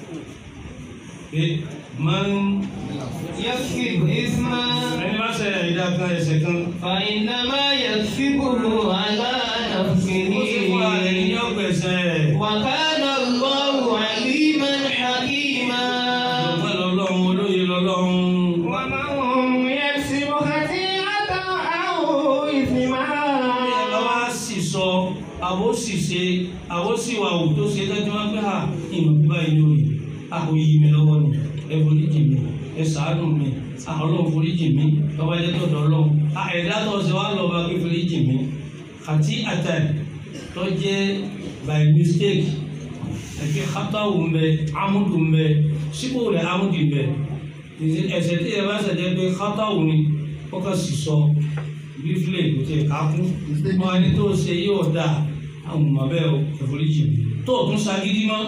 máa ń يكسب إثما ẹni bá ṣe ìdá kan ẹsẹ̀ kan فإنما يكسبه على نفسه ó sì fúnra rẹ̀ ní ọgbẹ̀sẹ̀ وكان الله عليما حكيما ọgbẹ́ lọ́lọ́run olóye lọ́lọ́run ومن يكسب خطيئة أو إثما bí ẹ bá wá sì sọ àbó sì ṣe àbó sì wà wù tó ṣe dájú wá pé à ìmọ̀ bíbá yìí lórí àbò yìí mi lọ́wọ́ ni ẹ foríjì mi ẹ ṣàánú mi àwọn ọlọ́run foríjì mi lọ́wọ́ ẹjẹ́ tó dọ̀ ọlọ́run à ẹ̀dá tó ṣe wá lọ́ọ́ bá pé foríjì mi àti àtàn tó jẹ́ by mistake ẹ̀kẹ́ xatawu ń bẹ amudu ń bẹ sípò rẹ̀ amudu ń bẹ ẹsẹ̀ tí ẹ bá ṣẹ̀jẹ̀ pé xatawu ni ó kà sì sọ bífilẹ̀ kò tẹ̀ ká kú wọn ẹni tó ṣe yóò dà àwọn ọmọ bẹ́ẹ̀ o ẹ̀fọ́lẹ́jì mi tó o tún ṣagídí mọ́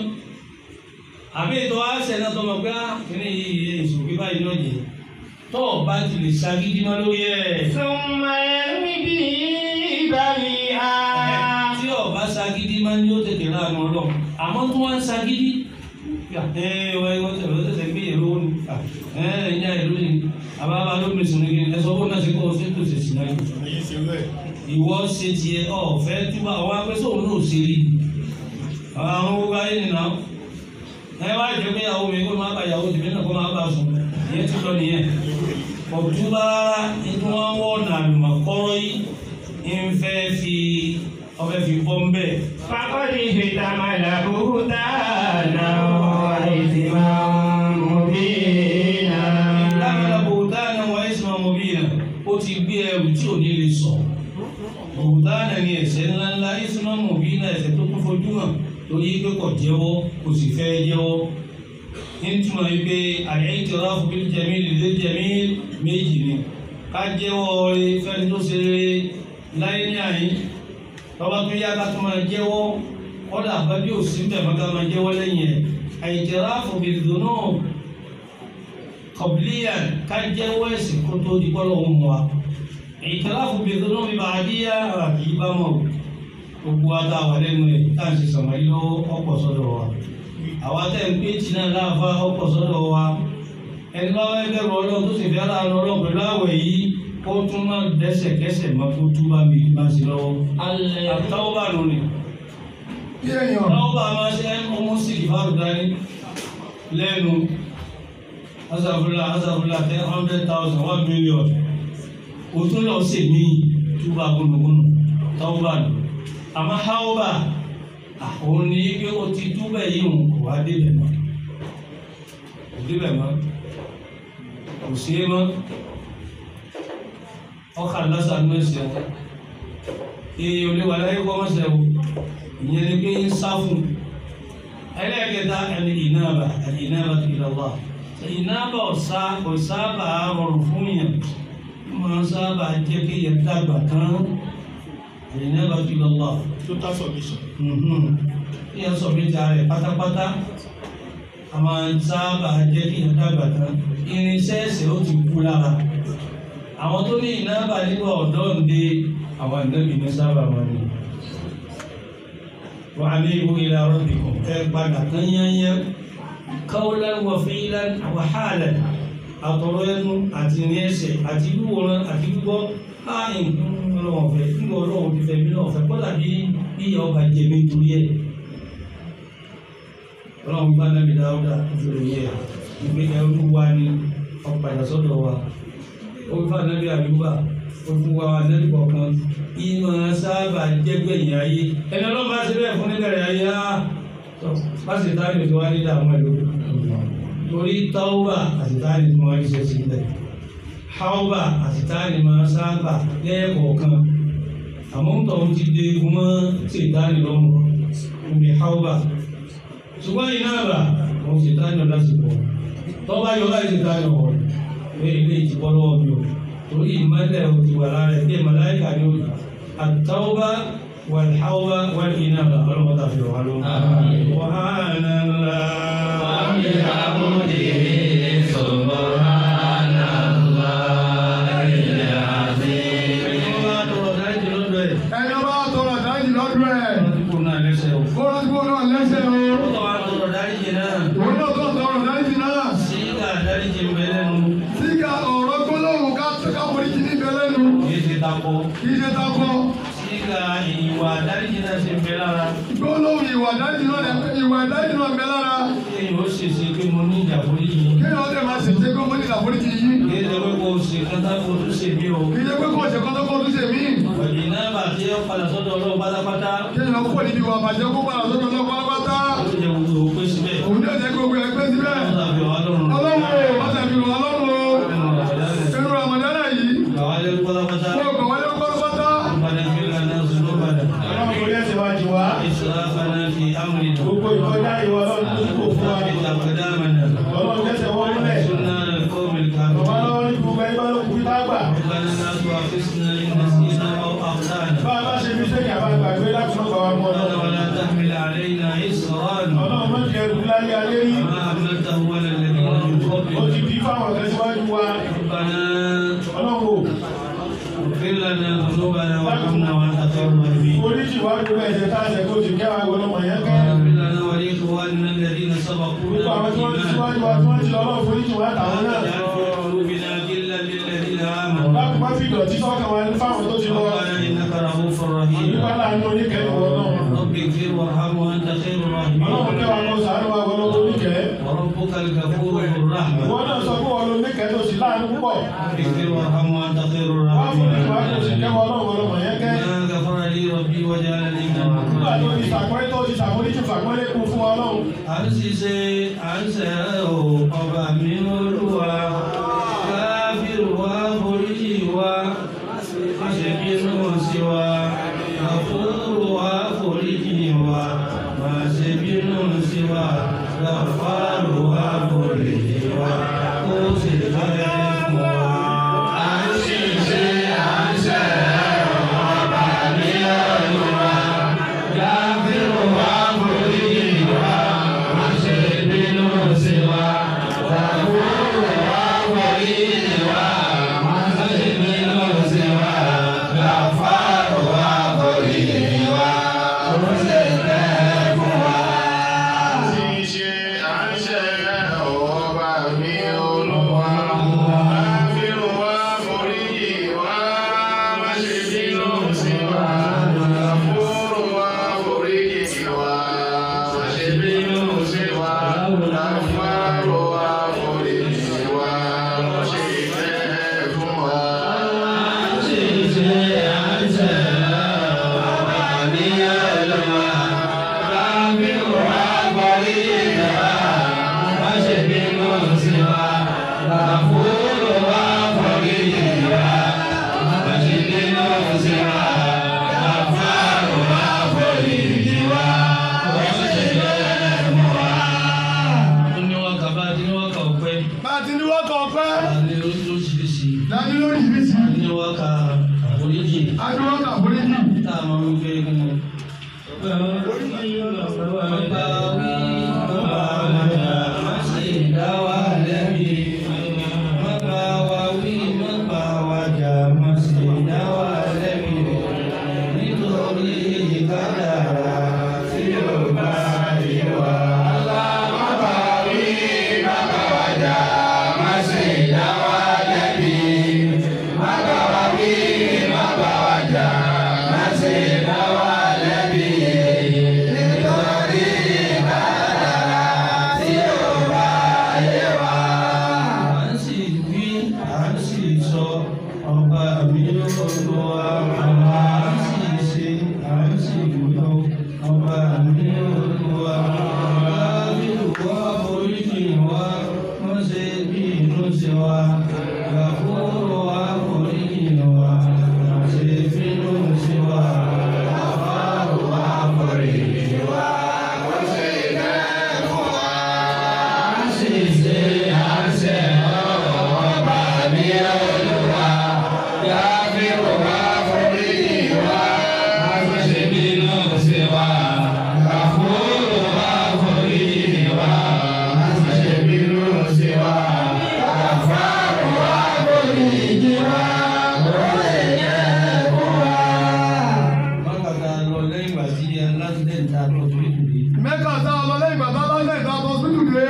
àbí ètò àṣẹ náà tó mọ̀ pé á kíní yìí èso bí báyìí náà jẹ tó o bá ti lè ṣagídí mọ́ lórí ẹ̀ ثم يرمي به بريئا tí o bá ṣagídí mọ́ ni ó tètè rà mọ́ lọ àmọ́ tó wá ń ṣagídí ẹ wọ́n wọ́n tẹ̀lé wọ́n tẹ̀lé gbé èrò ni ẹ ẹ̀yìn àìlú ni àbábá ló mi sùn ní kí ẹ sọ fún náà sí kó o ṣe tó ṣe sí náà ìwọ ṣe tiẹ̀ ọ̀fẹ́ túbọ̀ àwọn apẹ́sẹ̀ òun náà ṣe rí àwọn gbogbo ayé nìyà ẹ wá jẹ pé ìyàwó mi kó máa bá ìyàwó tèmi náà kó máa bá sùn ìyẹn ti lọ nìyẹn ọ̀túbà inú wọn wọ̀ nàlùmọ̀ kọ́rọ́ yìí ń fẹ́ fi ọfẹ́ fi bọ́ ń bẹ̀. فقد احتمل بهتانا وإثما مبينا lábẹ́lá bòtáàna wà ẹ́sìmọ̀ mọ̀bíyàn ó ti gbé ẹrù tí ò ní lè sọ bòtáàna ni ẹ̀ṣẹ̀ ńláńlá ẹ́sìmọ̀ mọ̀bíyàn ẹ̀ṣẹ̀ tó kún fojú hàn torí pé kò jẹ́wọ́ kò sì fẹ́ jẹ́wọ́ nítumọ̀ yìí pé al-i'tiraf bil jamil lil jamil méjì ni ká jẹ́wọ́ rẹ fẹ́ni tó ṣe rere láyé ní àyín tọ́ba tó yá ká tó máa jẹ́wọ́ kọ́dà bá bí òsì ń bẹ̀ mọ́ ká máa jẹ́wọ́ lẹ́yìn ẹ̀ al-i'tiraf bil dhunub kọ̀bílíyà ká jẹ́wọ́ ẹ̀sìn kó tó di bọ́lọ̀ ń wa ìtàláfù bèèrè náà bí bàádíyà àti ìbámọ̀ gbogbo ata wà lẹ́nu ẹ̀ tá à ń ṣe sọ̀mọ́ yìí ló ọ̀pọ̀ sọ́dọ̀ wa àwa tẹ̀ ń pé tìǹà láàfà ọ̀pọ̀ sọ́dọ̀ wa ẹni bá wáyé bẹ̀rù ọlọ́run tó sì fi ara lọ ọlọ́run pẹ̀lú àwẹ̀ yìí kó tún máa dẹ́sẹ̀kẹsẹ̀ máa kó tún bá mi máa ṣe lọ́wọ́ àtàwọn bá nù ni bí èèyàn táwọn bá máa ṣe ọmọ sí ìfàrù dání lẹ́nu asàfúlà asàfúlà ten hundred thousand one million o tún lọ sí mi túbà gbónúgbónú tọ́wọ́bà nù àmọ́ háwọ́bà àwọn ní pé o ti túbà yìí hùn kò wá débẹ̀ mọ́ kò débẹ̀ mọ́ kò sí é mọ́ ọkà lásán ní ẹsẹ̀ wọn èèyàn ò lè wà láyé kọ́ mọ́sẹ̀ wọn ìyẹn ni pé ń sá fún ẹlẹ́ẹ̀kẹta ẹni ìnáàbà ẹni ìnáàbà tó ilẹ̀ wà ìnáàbà ọ̀sá kò sábà rọrùn fún yàn ó máa ń sábà jẹ́ kí yẹn dàgbà tán ẹni ìnáàbà tó ilẹ̀ wà. total submission. kí yẹn sọ mi ta rẹ̀ pátápátá a máa ń sábà jẹ́ kí yẹn dàgbà tán irinṣẹ́ ẹ̀sẹ̀ ó ti kú lára àwọn tó ní ìnáàbà nígbà ọ̀dọ́ ǹde àwọn ìnáàbì ní sábà wọn ni وأنيبوا إلى ربكم بعد تنيا قولا وفعلا وحالا أطرين أتنيس أتبورا أتبور آئن ọlọ́wọ́ fẹ́ nígbà ọlọ́wọ́ ti fẹ́ mi náà fẹ́ kọ́lá bí bí ọba jẹ̀mí torí ẹ̀ ọlọ́wọ́ bá nàbì dáúdà ìṣòro yẹ ìgbé ẹrú wa ní ọ̀padà sọ́dọ̀ wa ó fà nàbì àdúgbà ojú wa lẹ́nu kọ̀ọ̀kan ìmọ̀ sábà jẹ́gbẹ̀yìn ayé ẹni ọlọ́run bá ti bẹ́ẹ̀ fún níbẹ̀rẹ̀ ayé á pàṣẹ táyọ̀ tó wá ní dààmú ẹ̀ lóko torí táwọ́bà àti táyọ̀ tó wá ní ṣe sí ilẹ̀ háwọ́bà àti táyọ̀ máa sábà lẹ́ẹ̀kọ̀ọ̀kan àmọ́ ń tọ̀hún ti dé egun mọ́ ṣètáni lọ́mọ omi háwọ́bà ṣùgbọ́n iná àbà àwọn ṣètáni ọ̀dà sì pọ̀ tọ́ba yọ láì ṣètáni ọ̀hún pé ilé ìtìpọ́ lọ́wọ́ mi ò torí ìmọ̀lẹ̀ ò ti wà lára ẹ̀ bí màláìkà ni ó àtàwọ́bà wàlháwọ́bà wàlínáàbà ọlọ́mọta fi wà lọ́wọ́. wàhánà ńlá. ẹni ọba tọrọ dájì lọ́dún ẹ̀ kó lọ́dún kó náà lẹ́sẹ̀ o òun náà tó tọrọ dájì náà síga ọ̀rọ̀ gbólóhùn ká ká foríjì níbẹ̀ lẹ́nu kì í ṣe takọ gbólóhùn ìwà dájì náà lẹ- ìwà dájì náà bẹ lára kéèyàn ó dẹ̀ máa ṣèṣe pé mo ní ìlàforíjì yìí kì í ṣe pé kò ṣe kọ́tọ́ kó tún ṣe mí Ọ̀jìnàbà tí ó padà sọ́dọ̀ ọlọ́run pátápátá kéèyàn kó níbi ìwà àbàjẹ́ kó padà sọ́dọ̀ náà pátápátá ó jẹ́ gbogbo òpin síbẹ̀. òun ní ọ̀jẹ̀ gbogbo ẹ̀ pé síbẹ̀ Ó dàbí ọ̀hán lọ́rùn. ọlọ́run o má tàbí ìwà ọlọ́run o inú ramadana yìí Bàwá lé pátápátá. kó o kàn wọlé pátápátá Ìbàdàn fi lànà sùnú padà. Ọlọ́run kò lẹ́sẹ̀ wá jù wá. Ìsìláfànà fi amúlì tó. Gbogbo ìkọjá ìwọ ọlọ́run tó kò fún wa. Ìtàkùdámànà. Ọlọ́run lẹ́sẹ̀ wọ́n nílẹ̀. Súnà kọ́mìlì Bàbá kàmì. lọ́wọ́ ní gbogbo ẹgbẹ́ ló kú tá gbà. ربنا لا تؤاخذنا إن نسينا أو أخطأنا Bá a bá ṣe fi sẹ́yìn àbá gbàgbé láti mọ́ bàbá mọ́ ربنا ọlọ́run. ولا تحمل علينا إصرا Ọlọ́run má jẹ́ ẹrù láyé alẹ́ rí. كما حملته على الذين من Ó قبلنا ti di fáwọn ọ̀gá síwájú wa. ربنا Ọlọ́run o. اغفر لنا ذنوبنا وارحمنا وأنت خير الراحمين Oríṣi wá gbogbo ẹ̀jẹ̀ tá a ṣẹ̀ kó ti kẹ́wàá gbọ́dọ̀ mọ̀ yẹn kẹ́. واغفر لنا ولإخواننا الذين Gbogbo سبقونا àwọn tí wọ́n ti síwájú بالإيمان wa tí wọ́n ti ọlọ́run foríṣi wá tàwọn ولا náà. تجعل في قلوبنا غلا للذين آمنوا Láti má fi ìdọ̀tí sọ́kàn wa ní fáwọn tó ti lọ. ربنا إنك رؤوف رحيم Nípa láàánú oníkẹ́ni wọ náà. رب اغفر وارحم وأنت خير Ọlọ́run الراحمين kẹwàá kó sàánú wa gbọ́dọ̀ oníkẹ́. وربك الغفور ذو الرحمة Wọ́n náà sọ fún wọn ló níkẹ́ tó sì láàánú púpọ̀. اغفر وارحم وأنت خير Wọ́n fún ìwà kó sì الراحمين kẹ́wàá ọlọ́run gbọ́dọ̀ mọ̀ yẹn kẹ́. ما غفر لي ربي وجعلني من Nígbà tó ti المكرمين sàpọ́nlé tó ti sàpọ́nlé fàpọ́nlé kún fún ọlọ́run. à ń ṣiṣẹ́ à ń ṣẹ̀rẹ̀ o ọba mi olúwa káfíìrù wa foríjì wa má ṣe bínú sí wa àfúrú wa foríjì wa má ṣe bínú sí wa gàfárù wa foríjì wa kó sì fẹ́ fún wa. à ń ṣiṣẹ́ à ń ṣẹ̀rẹ̀ o ọba mi olúwa káfíìrù wa foríjì wa má ṣe bínú sí wa àfúrú wa foríjì wa má ṣe bínú sí wa gàfárù wa foríjì wa kó sì fẹ́ fún wa. Níwáka bá ti níwáka ọ̀pẹ, bá a ti ní wọ́kọ̀ ọpẹ́ àní oríṣiríṣi, dání lórí ìrísí níwáka àforíjì. adúlọ́kà foríjì tá a máa ń gbé kí ni. Bàbá wí, bàbá wàjà, má ṣe dá wa lẹ́bi. Bàbá wa wí, bàbá wàjà, má ṣe dá wa lẹ́bi. Nítorí kádàrá tí ó bá yé wa. Bàbá wí, bàbá wàjà, má ṣe dá wa lẹ́bi. Bàbá wa wí, bàbá wàjà, má ṣe dá wa lẹ́bi. Nítorí kádàrá. Gàfúrò àforíjì wa, ṣe bínú sí wa. Gàfárò àforíjì wa, ṣe bẹ́ẹ̀ fún wa. Àṣìṣe àṣẹ ọba mi olúwa. Gàfúrò àforíjì wa, ṣe bínú sí wa. Gàfúrò àforíjì wa, ṣe bínú sí wa. Gàfárò àforíjì wa, ṣe bẹ́ẹ̀ fún wa. Mákàtà lọ lẹ́yìn ìgbà tí aláṣẹ ta lọ sí ìdílé. mẹ́kà tá a lọ lẹ́yìn bàtà lọ́sẹ̀ ìta tó sílù dé.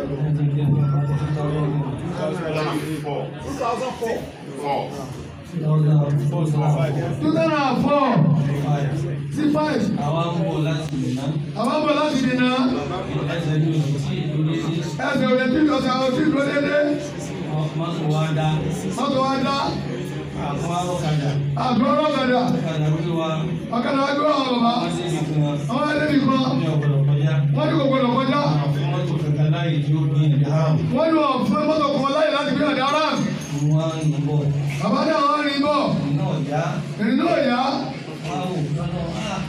two thousand and four sí five Àwa ń bọ̀ láti ìná. àwọn bọ̀ láti dènà Ẹsẹ̀ ní oṣù tí ìdílé ní ẹsẹ̀ òde tí ìjọsìn àwọn tí ìdúró dédé mọ́tò wa dá. mọ́tò wa dá Àwọn arọ́kadà. àgbọ̀ ọlọ́kadà Ọ̀kadà wí wa. ọ̀kadà wa gbé wọn bàbá Wọ́n sì ní fún wa. àwọn ẹlẹ́bi kan Ní ọ̀pọ̀lọpọ̀ kọjá. wọ́n ní kò gbọdọ̀ kọjá Àwọn mọ́tò kankan láyè tí ó gbé ìdí àrùn. wọ́n ní wọn fún mọ́tò kan láyè láti gbé ọ̀dà ara Wọ́n á ń bọ̀. bàbá náà wọ́n rí bọ̀ Iná ọ̀já. ìrìn náà yá Wọ́n á wò lọ́nà.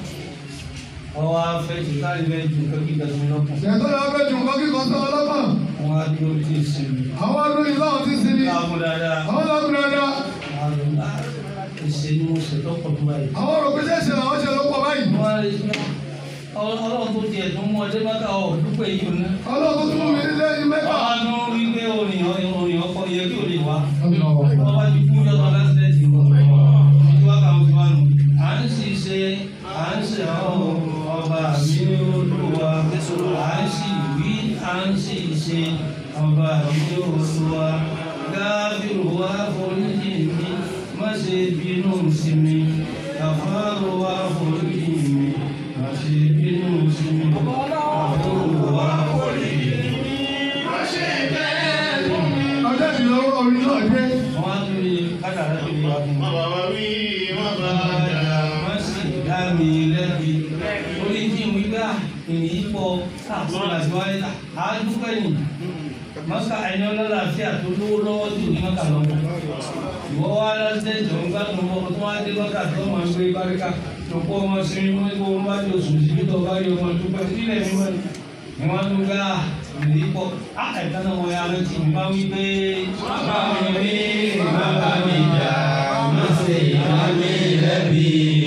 Ọwọ́ afẹ́ ti kárí bẹ́ẹ̀ ju kẹ́kí dẹ̀sùn lọ́kàn. ṣètò ìyá fẹ́ ju nǹkan kíkan sọ ọlọ́kàn Wọ́n á dúró tí ì sinmi. àwọn olóyìn láwọn ti sinmi Láàmú dáadáa. àwọn lọ́kùn dáadáa Àwọn àlọ́ ìṣe ni mo ṣètò pọ̀ tó báyìí. àwọn rò pé ṣẹ̀ṣẹ̀ làwọn ṣe ló pọ̀ báyìí Wọ́n á rí i ọlọ́run tó tiẹ̀ tó mú ọdẹ mọ́ta ọ̀ dúpẹ́ yìí ò ní. ọlọ́run tó tún mú mi nílé ní mẹ́fà. Wọ́n á dún wípé orin orin ọkọ yẹ kí o lè wá. Wọ́n bá ti kú jọ́tọ̀ lásìlẹ̀tì nǹkan. Ìjọ wa kà ń fi wá nù. À ń sì ṣe à ń ṣe àwọn ọba mi olúwa. À ń sì wí à ń sì ṣe ọba mi olúwa. Gáfíìrù wá foríjì mi, má ṣe bínú sí mi. Gàfárò wá foríjì mi, má ṣe bínú sí mi. Gàfárò wá foríjì mi, má ṣe bẹ́ẹ̀ fún mi ọjọ́ ìdílé orin náà dé. wọ́n á tún lè kádàrá tó lè wá fún mi. Bàbá wí, wọ́n bá Bàdà wọ́n sì dá mi lẹ́bi. Orí tí mo gbà èyí pọ̀ káàkiri àti wáyé ta. À á dúpẹ́ nì. Mọ́sá ẹni ọlọ́láfíà tó lówó lọ́wọ́ tí ò ní mọ́kà lọ́wọ́. Ìwọ wá lọ́sẹ̀ tó ń gbà tó ń bọ̀ tó wá dé lọ́kà tó máa ń gbé báríkà. Lọ́pọ̀ ọmọ sí ní wọ́n tó wọ́n bá di oṣù síbi tó bá rí ọmọ dúpẹ́ sílẹ̀ mi mọ́ ni. Ni wọ́n tún gbà èyí pọ̀. Á ẹ̀ka náà wọ́n yá rántí mi bá wí pé. Bàbá mi rí bàbá mi jà. Má ṣe ìyá mi lẹ́bi.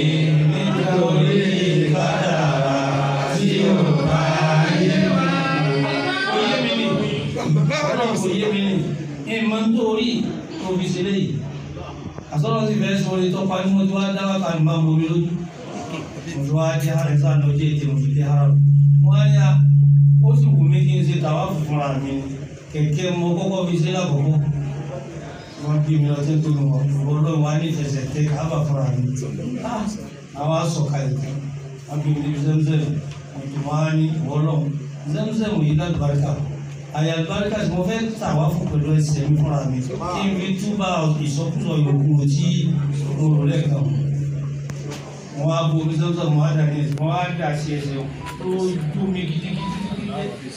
Nítorí kádàrá tí ò bá yé wa. Ó yé mi ni. Ọlọ́run kò yé mi ni. Ìmọ̀ nítorí òbí ṣe léyìí. Àsọ̀rọ̀ sì fẹ́ sọ orí tọ́pa ní mo ti wá dá wákà ní máa ń bomi lójú. Mo ti wá dé àrẹ sáà ní ojú ètè mo fi dé ara. Wọ́n á yá ó sì wù mí kí n ṣe tàwa fúnra mi. Kẹ̀kẹ́ mo kọ́kọ́ fi ṣe lákòókò. Wọ́n bí mi lọ sí tó lù wọ́n. Ọlọ́run wa ní ìfẹsẹ̀ tẹ káàbà fúnra mi. Ah! Àwa sọ̀kalẹ̀ tán. Wọ́n bí mi ní zẹ́mzẹ́m. Wọ́n ti wá ní ìwọ́lọ́run. Zẹ́mzẹ́m yìí láti barika àyà àlùbáríkà tí mo fẹ́ tà wá fún pẹ̀lú ẹsẹ̀ mi fúnra mi kí n fi túbà ìsọkúsọ yòókù tí mo rò lẹ́ẹ̀kan wọ́n á bo omi sọ́sọ́ wọ́n á dà ní ẹsẹ̀ wọ́n á dà sí ẹsẹ̀ tó dùn mí gidigidi